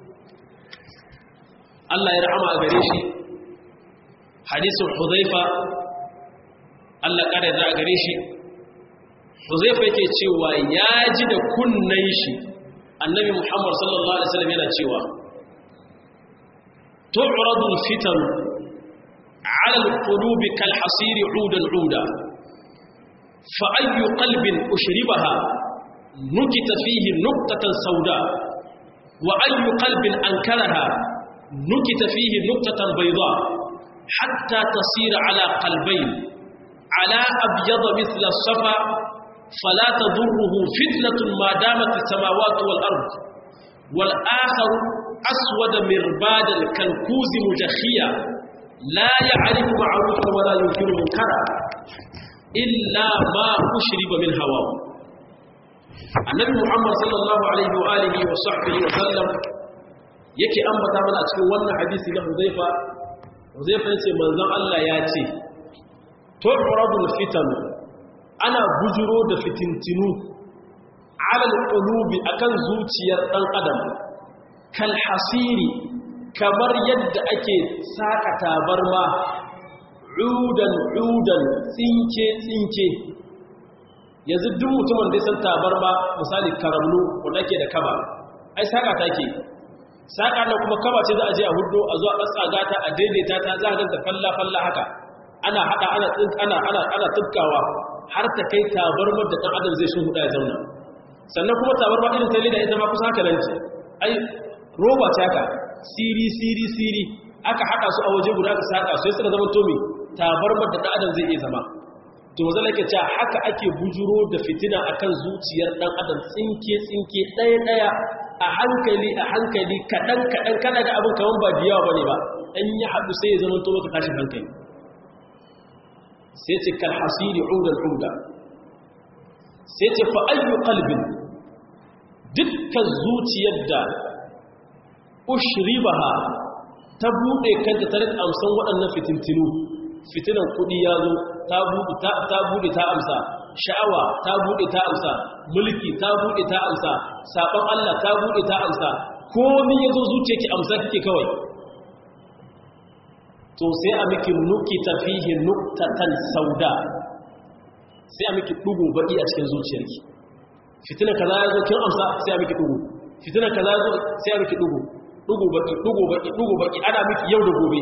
Allah ya rahama a gare shi hadisin hudhaifa Allah kada da gare shi Huzaifa yake cewa ya ji da kunnan shi Annabi Muhammad sallallahu alaihi wasallam yana cewa tu'radu al-fitan 'ala al-qulub kal-hasir 'udan 'uda fa ayyu qalbin ushribaha nukita fihi nuqtatan sawda wa ayyu qalbin ankaraha nukita fihi nuqtatan bayda hatta tasira 'ala qalbayn على أبيض مثل الصفا فلا تضره فتنة ما دامت السماوات والأرض والآخر أسود مربادا كالكوز مجخيا لا يعرف معروفا ولا ينكر منكرا إلا ما أشرب من هواه النبي محمد صلى الله عليه وآله وصحبه وسلم yake ambata mana a cikin wannan hadisi na Huzaifa Huzaifa yace manzon Allah ya ce tu'radul fitan ana bujuro da fitintinu alal qulubi akan zuciyar dan adam kal hasiri kamar yadda ake saka tabarma udan udan tsinke tsinke yanzu duk mutumin da ya san tabarma misali karamnu wanda ke da kaba ai saka take saka nan kuma kaba ce za a je a hudo a zo a tsaga ta a daidaita ta za a ganta falla falla haka ana hada ana ana ana ana tubkawa har ta kai tabarmar da dan adam zai shi huda ya zauna sannan kuma tabarmar irin ta leda ita ma kusa haka nan ce ai roba ce haka siri siri siri aka hada su a waje guda ka saka sai suka zama tomi tabarmar da dan adam zai iya zama to maza lake cewa haka ake bujuro da fitina akan zuciyar dan adam tsinke tsinke daya daya a hankali a hankali kadan kadan kana da abin kaman ba diyawa bane ba an yi haɗu sai ya zama to maka tashin hankali sai ce kal hasiri udan uda sai ce fa ayyu qalbin dukkan zuciyar da ushribaha ta bude kanta ta rika amsan waɗannan fitintinu fitinan kudi ya zo ta bude ta bude ta amsa sha'awa ta bude ta amsa mulki ta bude ta amsa sabon Allah ta bude ta amsa komai yazo zuciyarki amsa kike kawai to sai a miki nukita fihi nuktatan sauda sai a miki dugu baki a cikin zuciyarki fitina kaza ya zo kin amsa sai a miki dugu fitina kaza ya zo sai a miki dugu dugu baki dugu baki dugu baki ana miki yau da gobe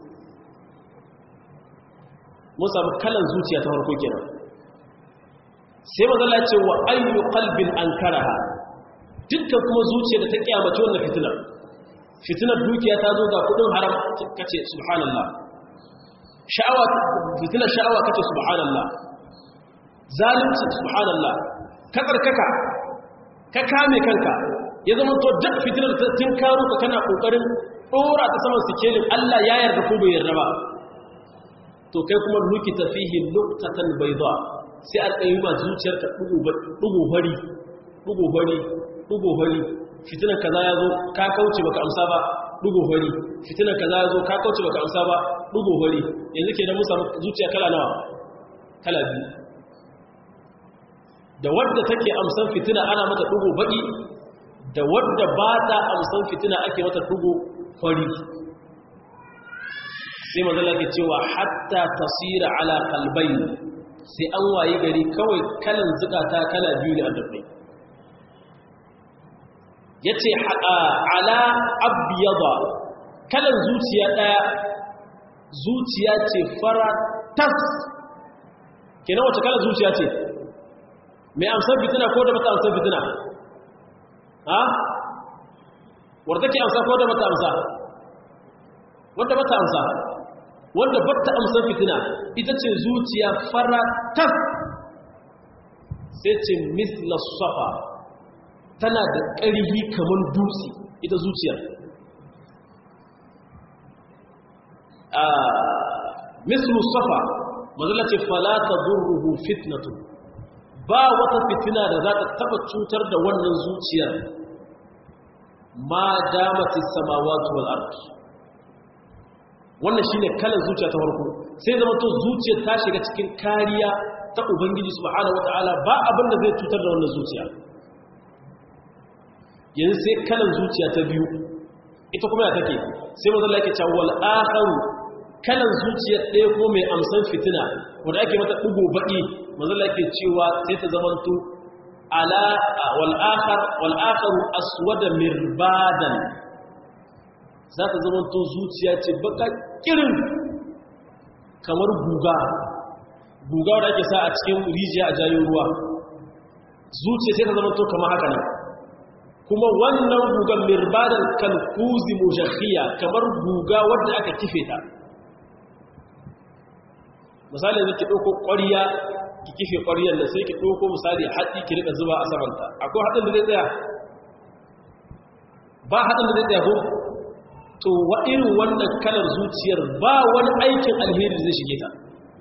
mun samu kalan zuciya ta farko kenan sai mazalla ce wa ayyu qalbin ankaraha dukkan kuma zuciya da ta kiyamace wannan fitinar fitinar dukiya ta zo ga kudin haram kace subhanallah sha'awa fitinar sha'awa kace subhanallah zalunci subhanallah ka tsarkaka ka kame kanka ya zama to duk fitinar tun karo ka kana kokarin dora ta saman sikelin Allah ya yarda ko bai yarda ba to kai kuma nukita fihi nuqtatan bayda sai a tsayi ma zuciyarka dugo bari dugo bari dugo bari fitinar kaza ya zo ka kauce baka amsa ba dugo bari fitinar kaza ya zo ka kauce baka amsa ba dugo bari yanzu kenan mun samu zuciya kala nawa kala biyu da wadda take amsan fitina ana mata dugo baki da wadda ba ta amsan fitina ake mata dugo fari sai mazala ke cewa hatta tasira ala kalbai sai an wayi gari kawai kalan zukata kala biyu ne a dabbai ya ce ala abiyaba kalan zuciya ɗaya zuciya ce fara tas kenan wace kalan zuciya ce mai amsar fitina ko da mata amsar fitina ha wadda ke amsa ko da mata amsa wadda mata amsa wanda batta amsar fitina ita ce zuciya fara tas sai ce misla safa tana da ƙarfi kamar dutse ita zuciyar mislu safa mazala ce falata zurruhu fitnatu ba wata fitina da za ta taba cutar da wannan zuciyar ma damati samawati wal ard wannan shine kalan zuciya ta farko sai zama to zuciyar ta shiga cikin kariya ta ubangiji subhanahu wataala ba abin da zai cutar da wannan zuciya yanzu sai kalan zuciya ta biyu ita kuma ya take sai manzo Allah yake cewa wal akharu kalan zuciya ɗaya ko mai amsan fitina wanda ake mata dugo baki manzo Allah yake cewa sai ta zamanto ala wal akhar wal akharu aswada mirbadan za ta zamanto zuciya ce baka kirin kamar guga guga wanda ake sa a cikin rijiya a jayin ruwa zuciya sai ta zamanto kamar haka nan kuma wannan gugan mirbadan kalkuzi mujakhiya kamar guga wadda aka kife ta misali yanzu ki ɗauko ƙwariya ki kife ƙwariyar da sai ki ɗauko misali haɗi ki rika zuba a samanta akwai haɗin da zai tsaya ba haɗin da zai tsaya ko to wa irin wannan kalar zuciyar ba wani aikin alheri zai shige ta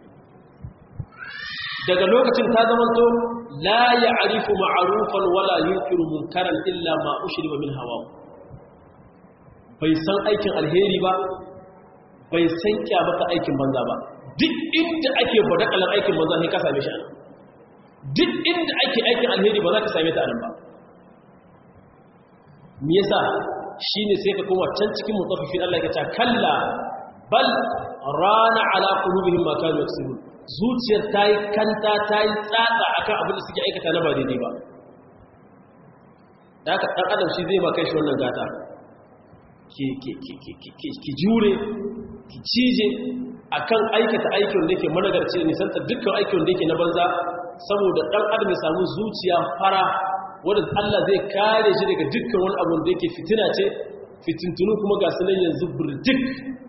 daga lokacin ta zama to la ya'rifu ma'rufan wala yunkiru munkaran illa ma ushriba min hawa bai san aikin alheri ba bai san kyamata aikin banza ba duk inda ake badakalar aikin banza sai ka same shi anan duk inda ake aikin alheri ba za ka same ta anan ba me yasa shine sai ka koma can cikin mutaffifin Allah ya ce kalla bal rana ala qulubihim ma kanu yaksubun zuciyar ta yi kanta ta yi tsatsa a kan abin da suke aikata na ba daidai ba da aka ɗan adam shi zai ba kai shi wannan gata ki jure ki cije a kan aikata aikin da ke managarci da nisanta dukkan aikin da ke na banza saboda ɗan adam ya samu zuciya fara wadda allah zai kare shi daga dukkan wani abu da yake fitina ce fitintunu kuma ga sunan yanzu birjik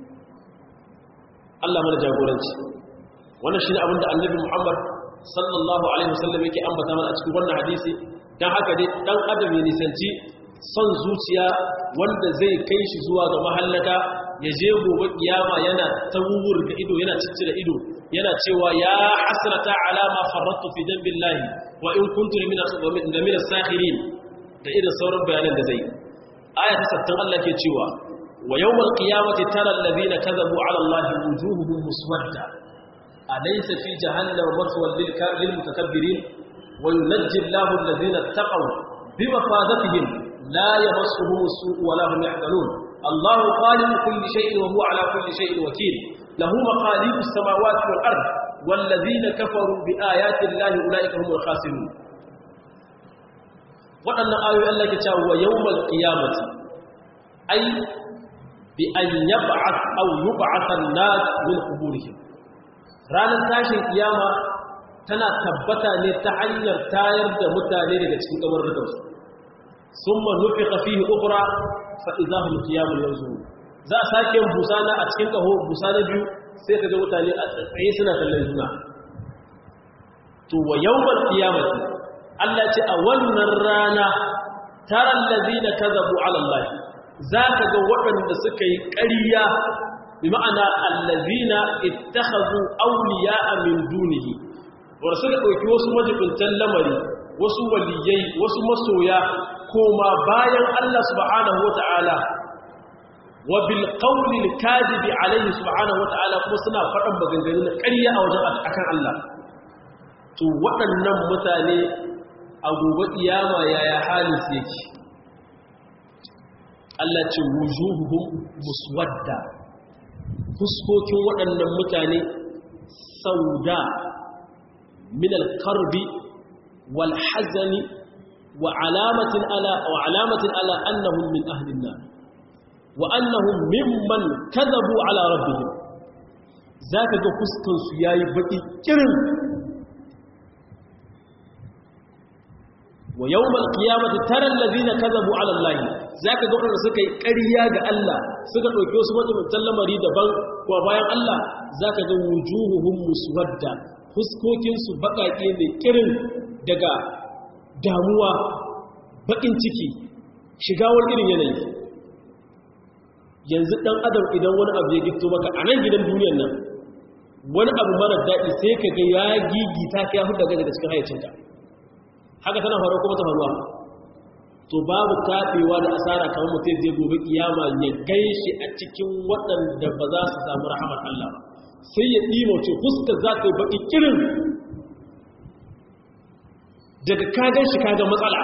allah mana jagoranci wannan shi ne abinda annabi muhammad sallallahu alaihi wasallam yake ambata mana a cikin wannan hadisi don haka dai dan adam ya nisanci son zuciya wanda zai kai shi zuwa ga mahallaka ya je gobe kiyama yana tawur da ido yana ciccire ido yana cewa ya hasrata ala ma farrattu fi dambillahi wa in kuntu min min as-sakhirin da irin sauran bayanan da zai aya ta sattan Allah ke cewa wa yawmal qiyamati tara alladhina kadhabu ala allahi wujuhuhum muswadda alaysa fi jahannama maswal lil mutakabbirin wa yunajji allahu alladhina ittaqaw bimafadatihim la yamassuhum as-su'u wa la hum yahzanun allahu khaliqu kulli shay'in wa huwa ala kulli shay'in wakeel lahu maqalidu as-samawati wal ard والذين كفروا بآيات الله أولئك هم الخاسرون waɗannan ayoyi Allah ke cewa wa yawmal qiyamati ai bi an yab'ath aw yub'ath an-nas min quburihim ranar tashin kiyama tana tabbata ne ta hanyar tayar da mutane daga cikin kabarrukan su summa nufiqa fihi ukhra fa idahum qiyamun yanzurun za a sake busana a cikin kaho busana biyu sai kaga mutane a tsaye suna kallon juna to wa yawmal qiyamati Allah ce a wannan rana taron lazina ka zabu alallahi za ka ga waɗanda suka yi ƙariya bi ma'ana allazina ittakhadhu awliya min dunihi wanda suka ɗauki wasu majibintan lamari wasu waliyai wasu masoya koma bayan Allah subhanahu wata'ala wa bil qawli al kadibi alayhi subhanahu wata'ala kuma suna faɗan maganganu na ƙarya a wajen akan Allah to waɗannan mutane a gobe iyama yaya halin su yake Allah ce wujuhuhum muswadda fuskokin waɗannan mutane sauda min al-karbi wal hazani wa alamatin ala wa alamatin ala annahum min ahli an-nar wa annahum mimman kadhabu ala rabbihim zaka ga fuskan su yayi baki kirin wa yawmal qiyamati tara allazina kadhabu ala allah zaka ga wanda suka yi ƙarya ga Allah suka dauke wasu mutuntan lamari daban kuma bayan Allah zaka ga wujuhuhum muswadda fuskokin su bakake ne kirin daga damuwa bakin ciki shiga wani irin yanayi yanzu dan adam idan wani abu ya gito maka a nan gidan duniyar nan wani abu mara daɗi sai ka ga ya gigita ka ya hudu daga cikin hayyacinka haka tana faruwa kuma ta faruwa to babu taɓewa da asara kamar mutum zai gobe kiyama ya gaishe a cikin waɗanda ba za su samu rahamar Allah ba sai ya ɗima ce fuskar za ta yi baƙi kirin daga kagan shi kaga matsala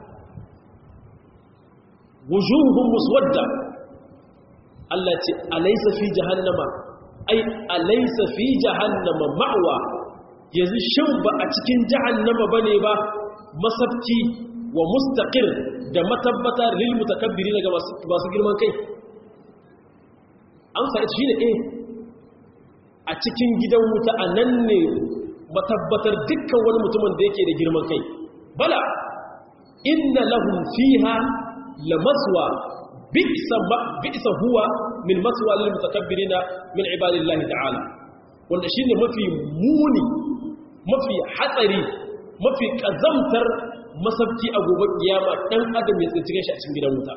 wujuhun muswadda Allah ce alaysa fi jahannama ai alaysa fi jahannama ma'wa yanzu shin ba a cikin jahannama bane ba masabci wa mustaqir da matabbata lil mutakabbirin ga masu girman kai amsa ita shine eh a cikin gidan wuta anan ne matabbatar dukkan wani mutumin da yake da girman kai bala inna lahum fiha lamaswa bi'sa bi'sa huwa min maswa lil mutakabbirin min ibadillahi ta'ala wanda shine mafi muni mafi hatsari mafi kazamtar masabki a gobe kiyama dan adam ya tsinci shi a cikin gidan wuta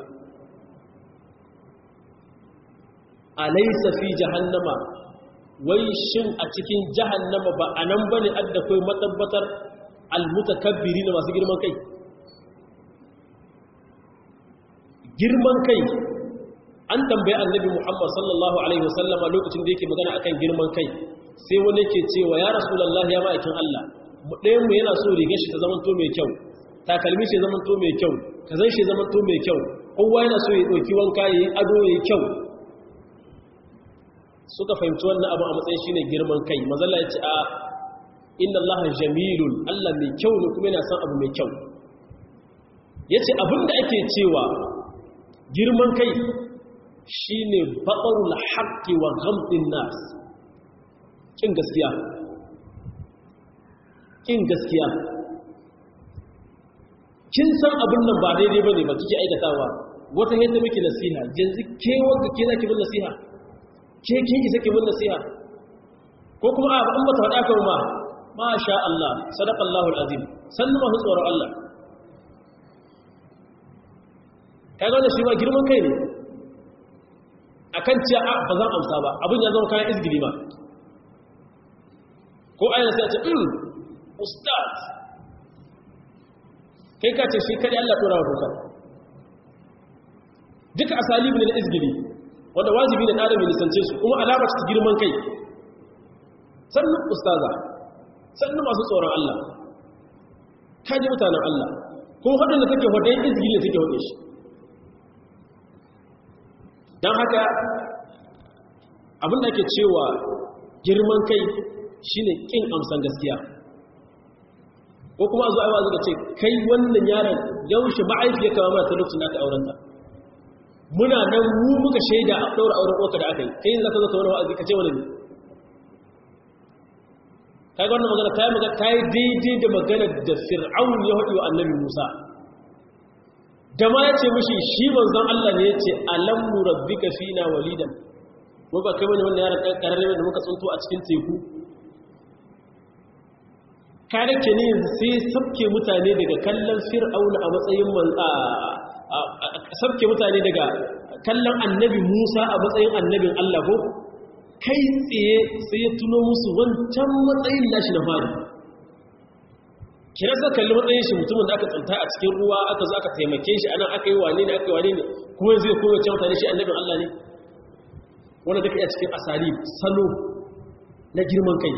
alaysa fi jahannama wai shin a cikin jahannama ba anan bane adda kai matabbatar almutakabbiri na masu girman kai girman kai an tambaye annabi Muhammad sallallahu alaihi wasallama lokacin da yake magana akan girman kai sai wani yake cewa ya rasulullahi ya ma'aikin Allah ɗayan mu yana so rigar shi ta zama to mai kyau takalmi shi zama to mai kyau kazan shi zama to mai kyau kowa yana so ya ɗauki wanka ya yi ado ya yi kyau suka fahimci wannan abu a matsayin shine girman kai mazalla ya ce a inna allaha jamilun allah mai kyau ne kuma yana son abu mai kyau ya ce abinda ake cewa girman kai shine baƙarul haƙƙi wa gamɗin nas ƙin gaskiya ƙin gaskiya kin san abin nan ba daidai ba ne ba kike aikatawa wata yadda miki nasiha yanzu ke wanda ke zaki bin nasiha ke kin isa ki bin nasiha ko kuma a an bata faɗa kan ma ma sha Allah sadaqallahu alazim sannu ma tsoron Allah kaga wannan shi ma girman kai ne akan cewa ba zan amsa ba abin ya zama kayan izgili ba ko ayyana sai a ce ɗin ustaz kai ka ce shi kadi Allah ɗora wa dokar duka asali ne na izgiri wanda wajibi ne ɗada mai nisance su kuma alamar su girman kai sannan ustaza sannan masu tsoron Allah kaji mutanen Allah kuma waɗanda take hudayen izgiri da take hudu shi don haka abin da ake cewa girman kai shine kin amsan gaskiya ko kuma a zo aiwa zuka ce kai wannan yaron yaushe ma'aifiyar kama mata lokacin da aka aurenta muna nan mu muka shaida a ɗaura auren ƙoka da aka yi kai yin zaka zaka wani wa'azi ka ce wani ne kai wannan magana ta yi magana ta yi daidai da magana da fir'aun ya haɗi wa annabi musa da ma ya ce mushi shi manzon allah ne ya ce alam mu rabbika fina walidan mu ba kai wani wannan yaron ɗan ƙararrabe da muka tsunto a cikin teku kare ke ne sai sabke mutane daga kallon fir'auna a matsayin sabke mutane daga kallon annabi musa a matsayin annabin allah ko kai tsaye sai ya tuno musu wancan matsayin nashi na fari kira sa kalli matsayin shi mutumin da aka tsanta a cikin ruwa aka zo aka taimake shi ana aka yi wane ne aka yi wane ne kuma zai kowace mutane shi annabin allah ne wanda duka iya cikin asali salo na girman kai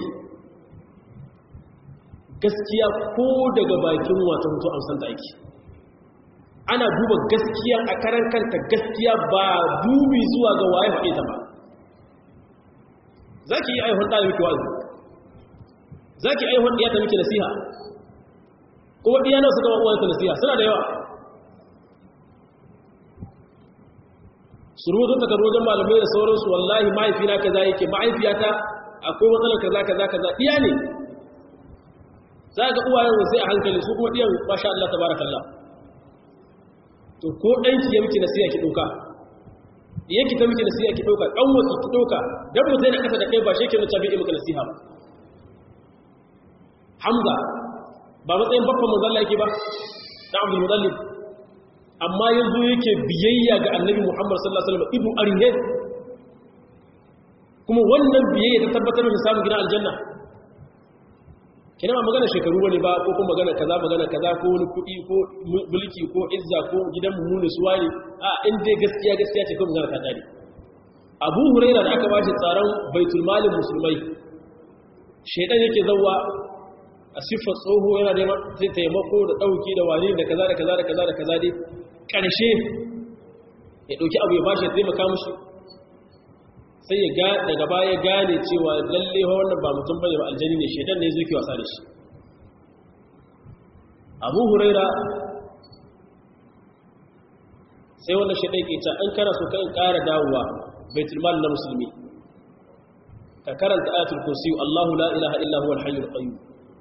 gaskiya ko daga bakin wata mutu amsan da aiki ana duba gaskiya a karan kanta gaskiya ba dubi zuwa ga waye faɗe ta ba za ki yi aihun ɗaya miki wazi za ki aihun ɗaya ta miki nasiha kuma ɗiya nawa suka ma'uwa ta nasiha suna da yawa su rubuta takardu wajen malamai da sauransu wallahi mahaifina kaza yake mahaifiyata akwai matsalar kaza kaza kaza ɗiya ne za ga uwayen wasu a hankali su kuma ɗiyan masha Allah ta barakallah to ko ɗanki ya miki nasiya ki ɗauka yake ta miki nasiya ki ɗauka ɗan wasu ki ɗauka don mu zai na ƙasa da kai ba shi ke mace bai maka nasiha ba hamza ba matsayin babban manzalla yake ba na abdul mudallib amma yanzu yake biyayya ga annabi muhammad sallallahu alaihi wasallam ibu arihe kuma wannan biyayya ta tabbatar da samun gidan aljanna kina ba magana shekaru bane ba ko kuma magana kaza magana kaza ko wani kuɗi ko mulki ko izza ko gidan mu ne suwa ne a in dai gaskiya gaskiya ce ko magana ta dare Abu Hurairah da aka ba shi tsaron baitul malin musulmai shedan yake zawwa a siffar tsoho yana da taimako da dauki da wani da kaza da kaza da kaza da kaza dai karshe ya dauki abu ya bashi ya taimaka mushi sai ya ga daga baya gane cewa lalle wannan ba mutum bane ba aljani ne shedan ne zai ki wasa da shi Abu Huraira sai wannan shedan ke ta an kana so kan ƙara dawowa baitul mal na musulmi ka karanta ayatul kursi Allahu la ilaha illa huwa al-hayyul qayyum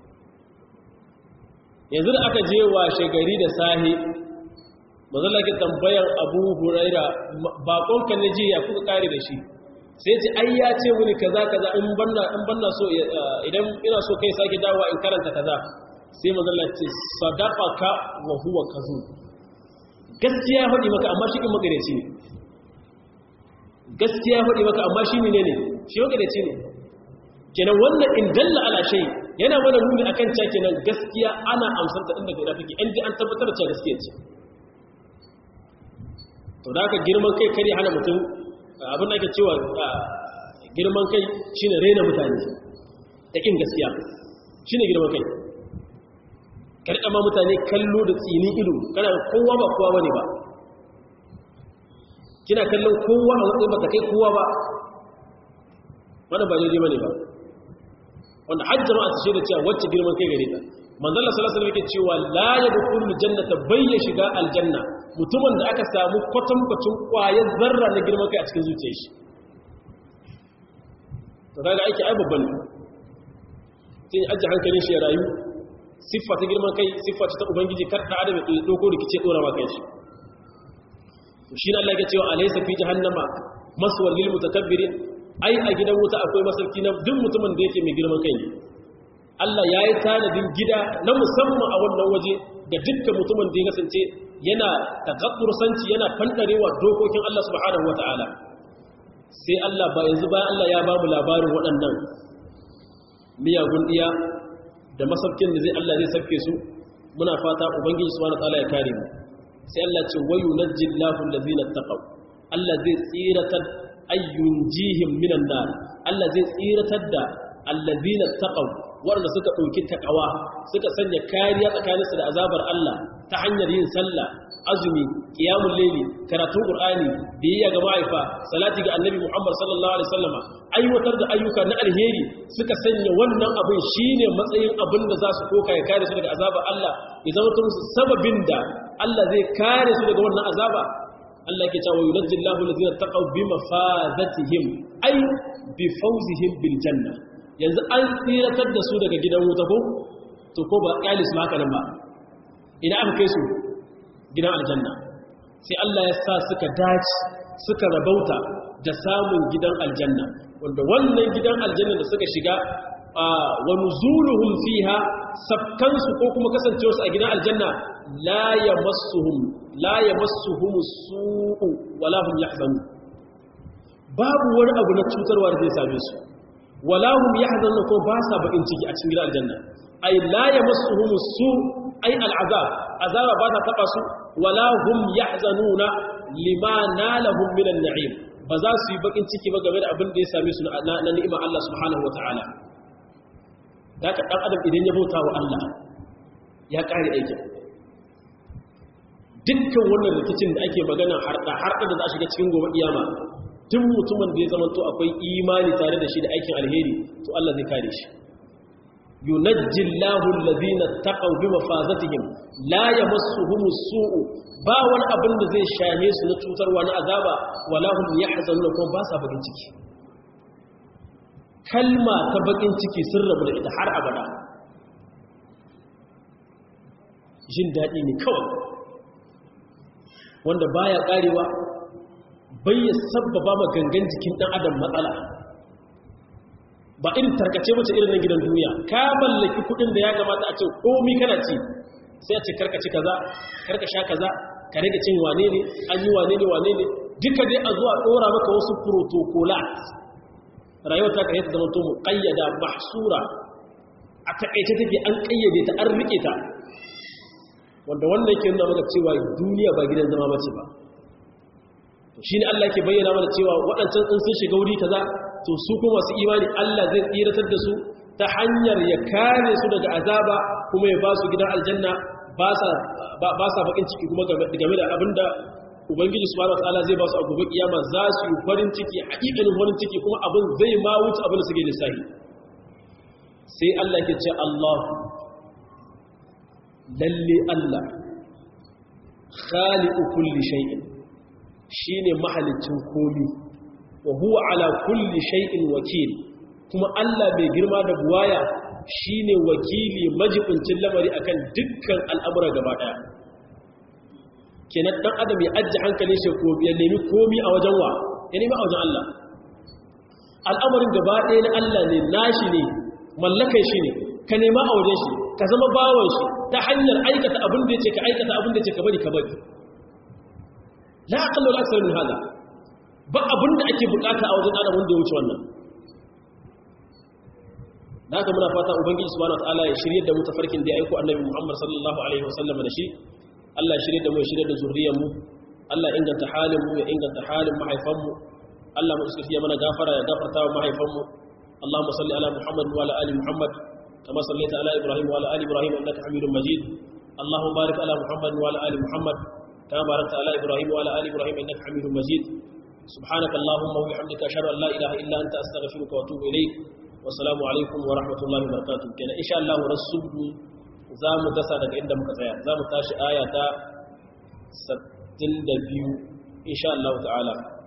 yanzu da aka je wa shegari da sahi mazalla ke tambayar Abu Huraira bakon kan ne ya kuka kare da shi sai ce ai ya ce wani kaza kaza in banna in banna so idan ina so kai sake dawowa in karanta kaza sai manzon ce sadaqaka wa huwa kazu gaskiya hadi maka amma shi kin magareci ne gaskiya hadi maka amma shi ne ne shi magareci ne kenan wannan in dalla ala shay yana mana nuni akan cewa kenan gaskiya ana amsar ta inda gaida take in an tabbatar da cewa gaskiya ce to da ka girman kai kare hana mutum abin da ake cewa girman kai shine raina mutane da kin gaskiya shine girman kai karɗa ma mutane kallo da tsinin ido kana kowa ba kowa bane ba kina kallon kowa a matsayin baka kai kowa ba wannan ba daidai bane ba wanda har jama'a su shaida cewa wacce girman kai gare ta manzon Allah sallallahu alaihi wasallam yake cewa la yadkhulul jannata bayya shiga aljanna mutumin da aka samu kwatankwacin kwayar zarra na girman kai a cikin zuciyar shi to kaga aiki ai babban ne sai aje hankalin shi ya rayu siffa ta girman kai siffa ta ubangiji kar da adam ya doko rikice dora ma kai shi to shi ne Allah ya cewa alaysa fi jahannama maswal lil mutakabbirin ai a gidan wuta akwai masauki na duk mutumin da yake mai girman kai ne Allah ya yi tanadin gida na musamman a wannan waje ga dukkan mutumin da ya kasance yana takadursanci yana fandarewa dokokin Allah subhanahu wata'ala sai Allah ba yanzu bayan Allah ya ba mu labarin waɗannan miyagun iya da masaukin da zai Allah zai sauke su muna fata ubangiji subhanahu wataala ya kare mu sai Allah ce wayu najjillahu allazina taqaw Allah zai tsiratar ayyunjihim minan nar Allah zai tsiratar da allazina taqaw wanda suka dauki takawa suka sanya kariya tsakaninsu da azabar Allah ta hanyar yin sallah azumi qiyamul layli karatun qur'ani biyayya ga ma'aifa salati ga annabi Muhammad sallallahu alaihi wasallama aiwatar da ayyuka na alheri suka sanya wannan abin shine matsayin abin da za su koka ya kare su daga azabar Allah ya zama musu sababin da Allah zai kare su daga wannan azaba Allah yake cewa yunajjillahu allazina taqaw bi mafazatihim ay bi fawzihim bil janna yanzu an tsiratar da su daga gidan wuta ko to ko ba kalis ma haka nan ba idan aka kai su gidan aljanna sai Allah ya sa suka dace suka rabauta da samun gidan aljanna wanda wannan gidan aljanna da suka shiga wa nuzuluhum fiha sabkansu ko kuma kasancewarsu a gidan aljanna la yamassuhum la yamassuhum su'u wala hum yahzanun babu wani abu na cutarwa da zai same su wala hum yahzanun ko ba sa bakin ciki a cikin gidan aljanna ay la yamassuhum su' ay al'azab azaba ba ta taba su wala hum yahzanuna lima nalahum min an-na'im ba za su yi bakin ciki ba game da abin da ya same su na ni'ima Allah subhanahu wataala da ka dan adam idan ya bauta wa Allah ya kare aikin dukkan wannan rikicin da ake magana harda harda da za a shiga cikin gobe kiyama duk mutumin da ya zama to akwai imani tare da shi da aikin alheri to Allah zai kare shi yunajji Allahu allazina taqaw bi mafazatihim la yamassuhum as-su'u ba wani abin da zai shame su na cutarwa na azaba wala hum yahzanun kuma ba sa bakin ciki kalma ta bakin ciki sun rabu da ita har abada jin daɗi ne kawai wanda baya karewa bai ya sabbaba ma gangan jikin ɗan adam matsala ba irin tarkace mace irin na gidan duniya ka mallaki kudin da ya kamata a ce komi kana ci sai a ce karkaci kaza karka sha kaza ka rage cin wane ne an yi wane ne wane ne duka dai a zuwa dora maka wasu protocolat rayuwar ta kai ta zama to muqayyada mahsura a takaice take an kayyade ta an rike ta wanda wannan yake nuna maka cewa duniya ba gidan zama bace ba shine Allah yake bayyana mana cewa waɗancan in sun shiga wuri kaza to su kuma masu imani Allah zai tsiratar da su ta hanyar ya kare su daga azaba kuma ya ba su gidan aljanna ba sa bakin ciki kuma game da abinda ubangiji subhanahu wataala zai ba su a gobe kiyama za su yi farin ciki haƙiƙanin farin ciki kuma abin zai ma wuce abin da suke lissafi sai Allah ke ce Allah lalle Allah khaliqu kulli shay'in shine mahalicin komi wa huwa ala kulli shay'in wakil kuma Allah bai girma da buwaya shine wakili majibincin lamari akan dukkan al'amura gaba daya kenan dan adam ya ajje hankalin shi ko ya nemi komi a wajen wa ya nemi a wajen Allah al'amarin gaba daya na Allah ne nashi ne mallakan shi ne ka nema a wajen shi ka zama bawon shi ta hanyar aikata abin da yake ka aikata abin da yake ka bari ka bari la aqallu al-akthar min hada ba abin da ake bukata a wajen adam wanda ya wuce wannan da haka muna fata ubangiji subhanahu wataala ya shirye da mu tafarkin da ya aiko annabi Muhammad sallallahu alaihi wasallam da shi Allah ya shirye da mu ya shirye da zuriyar mu Allah ya inganta halin mu ya inganta halin mahaifan mu Allah mu iska mana gafara ya gafarta wa mahaifan mu Allahumma salli ala Muhammad wa ala ali Muhammad kama sallaita ala Ibrahim wa ala ali Ibrahim innaka Hamidum Majid Allahumma barik ala Muhammad wa ala ali Muhammad kama barakta ala Ibrahim wa ala ali Ibrahim innaka Hamidum Majid سبحانك اللهم وبحمدك اشهد ان لا اله الا انت استغفرك واتوب اليك والسلام عليكم ورحمه الله وبركاته كان ان شاء الله رسول zamu dasa daga inda muka tsaya zamu tashi aya ta 62 insha Allah ta'ala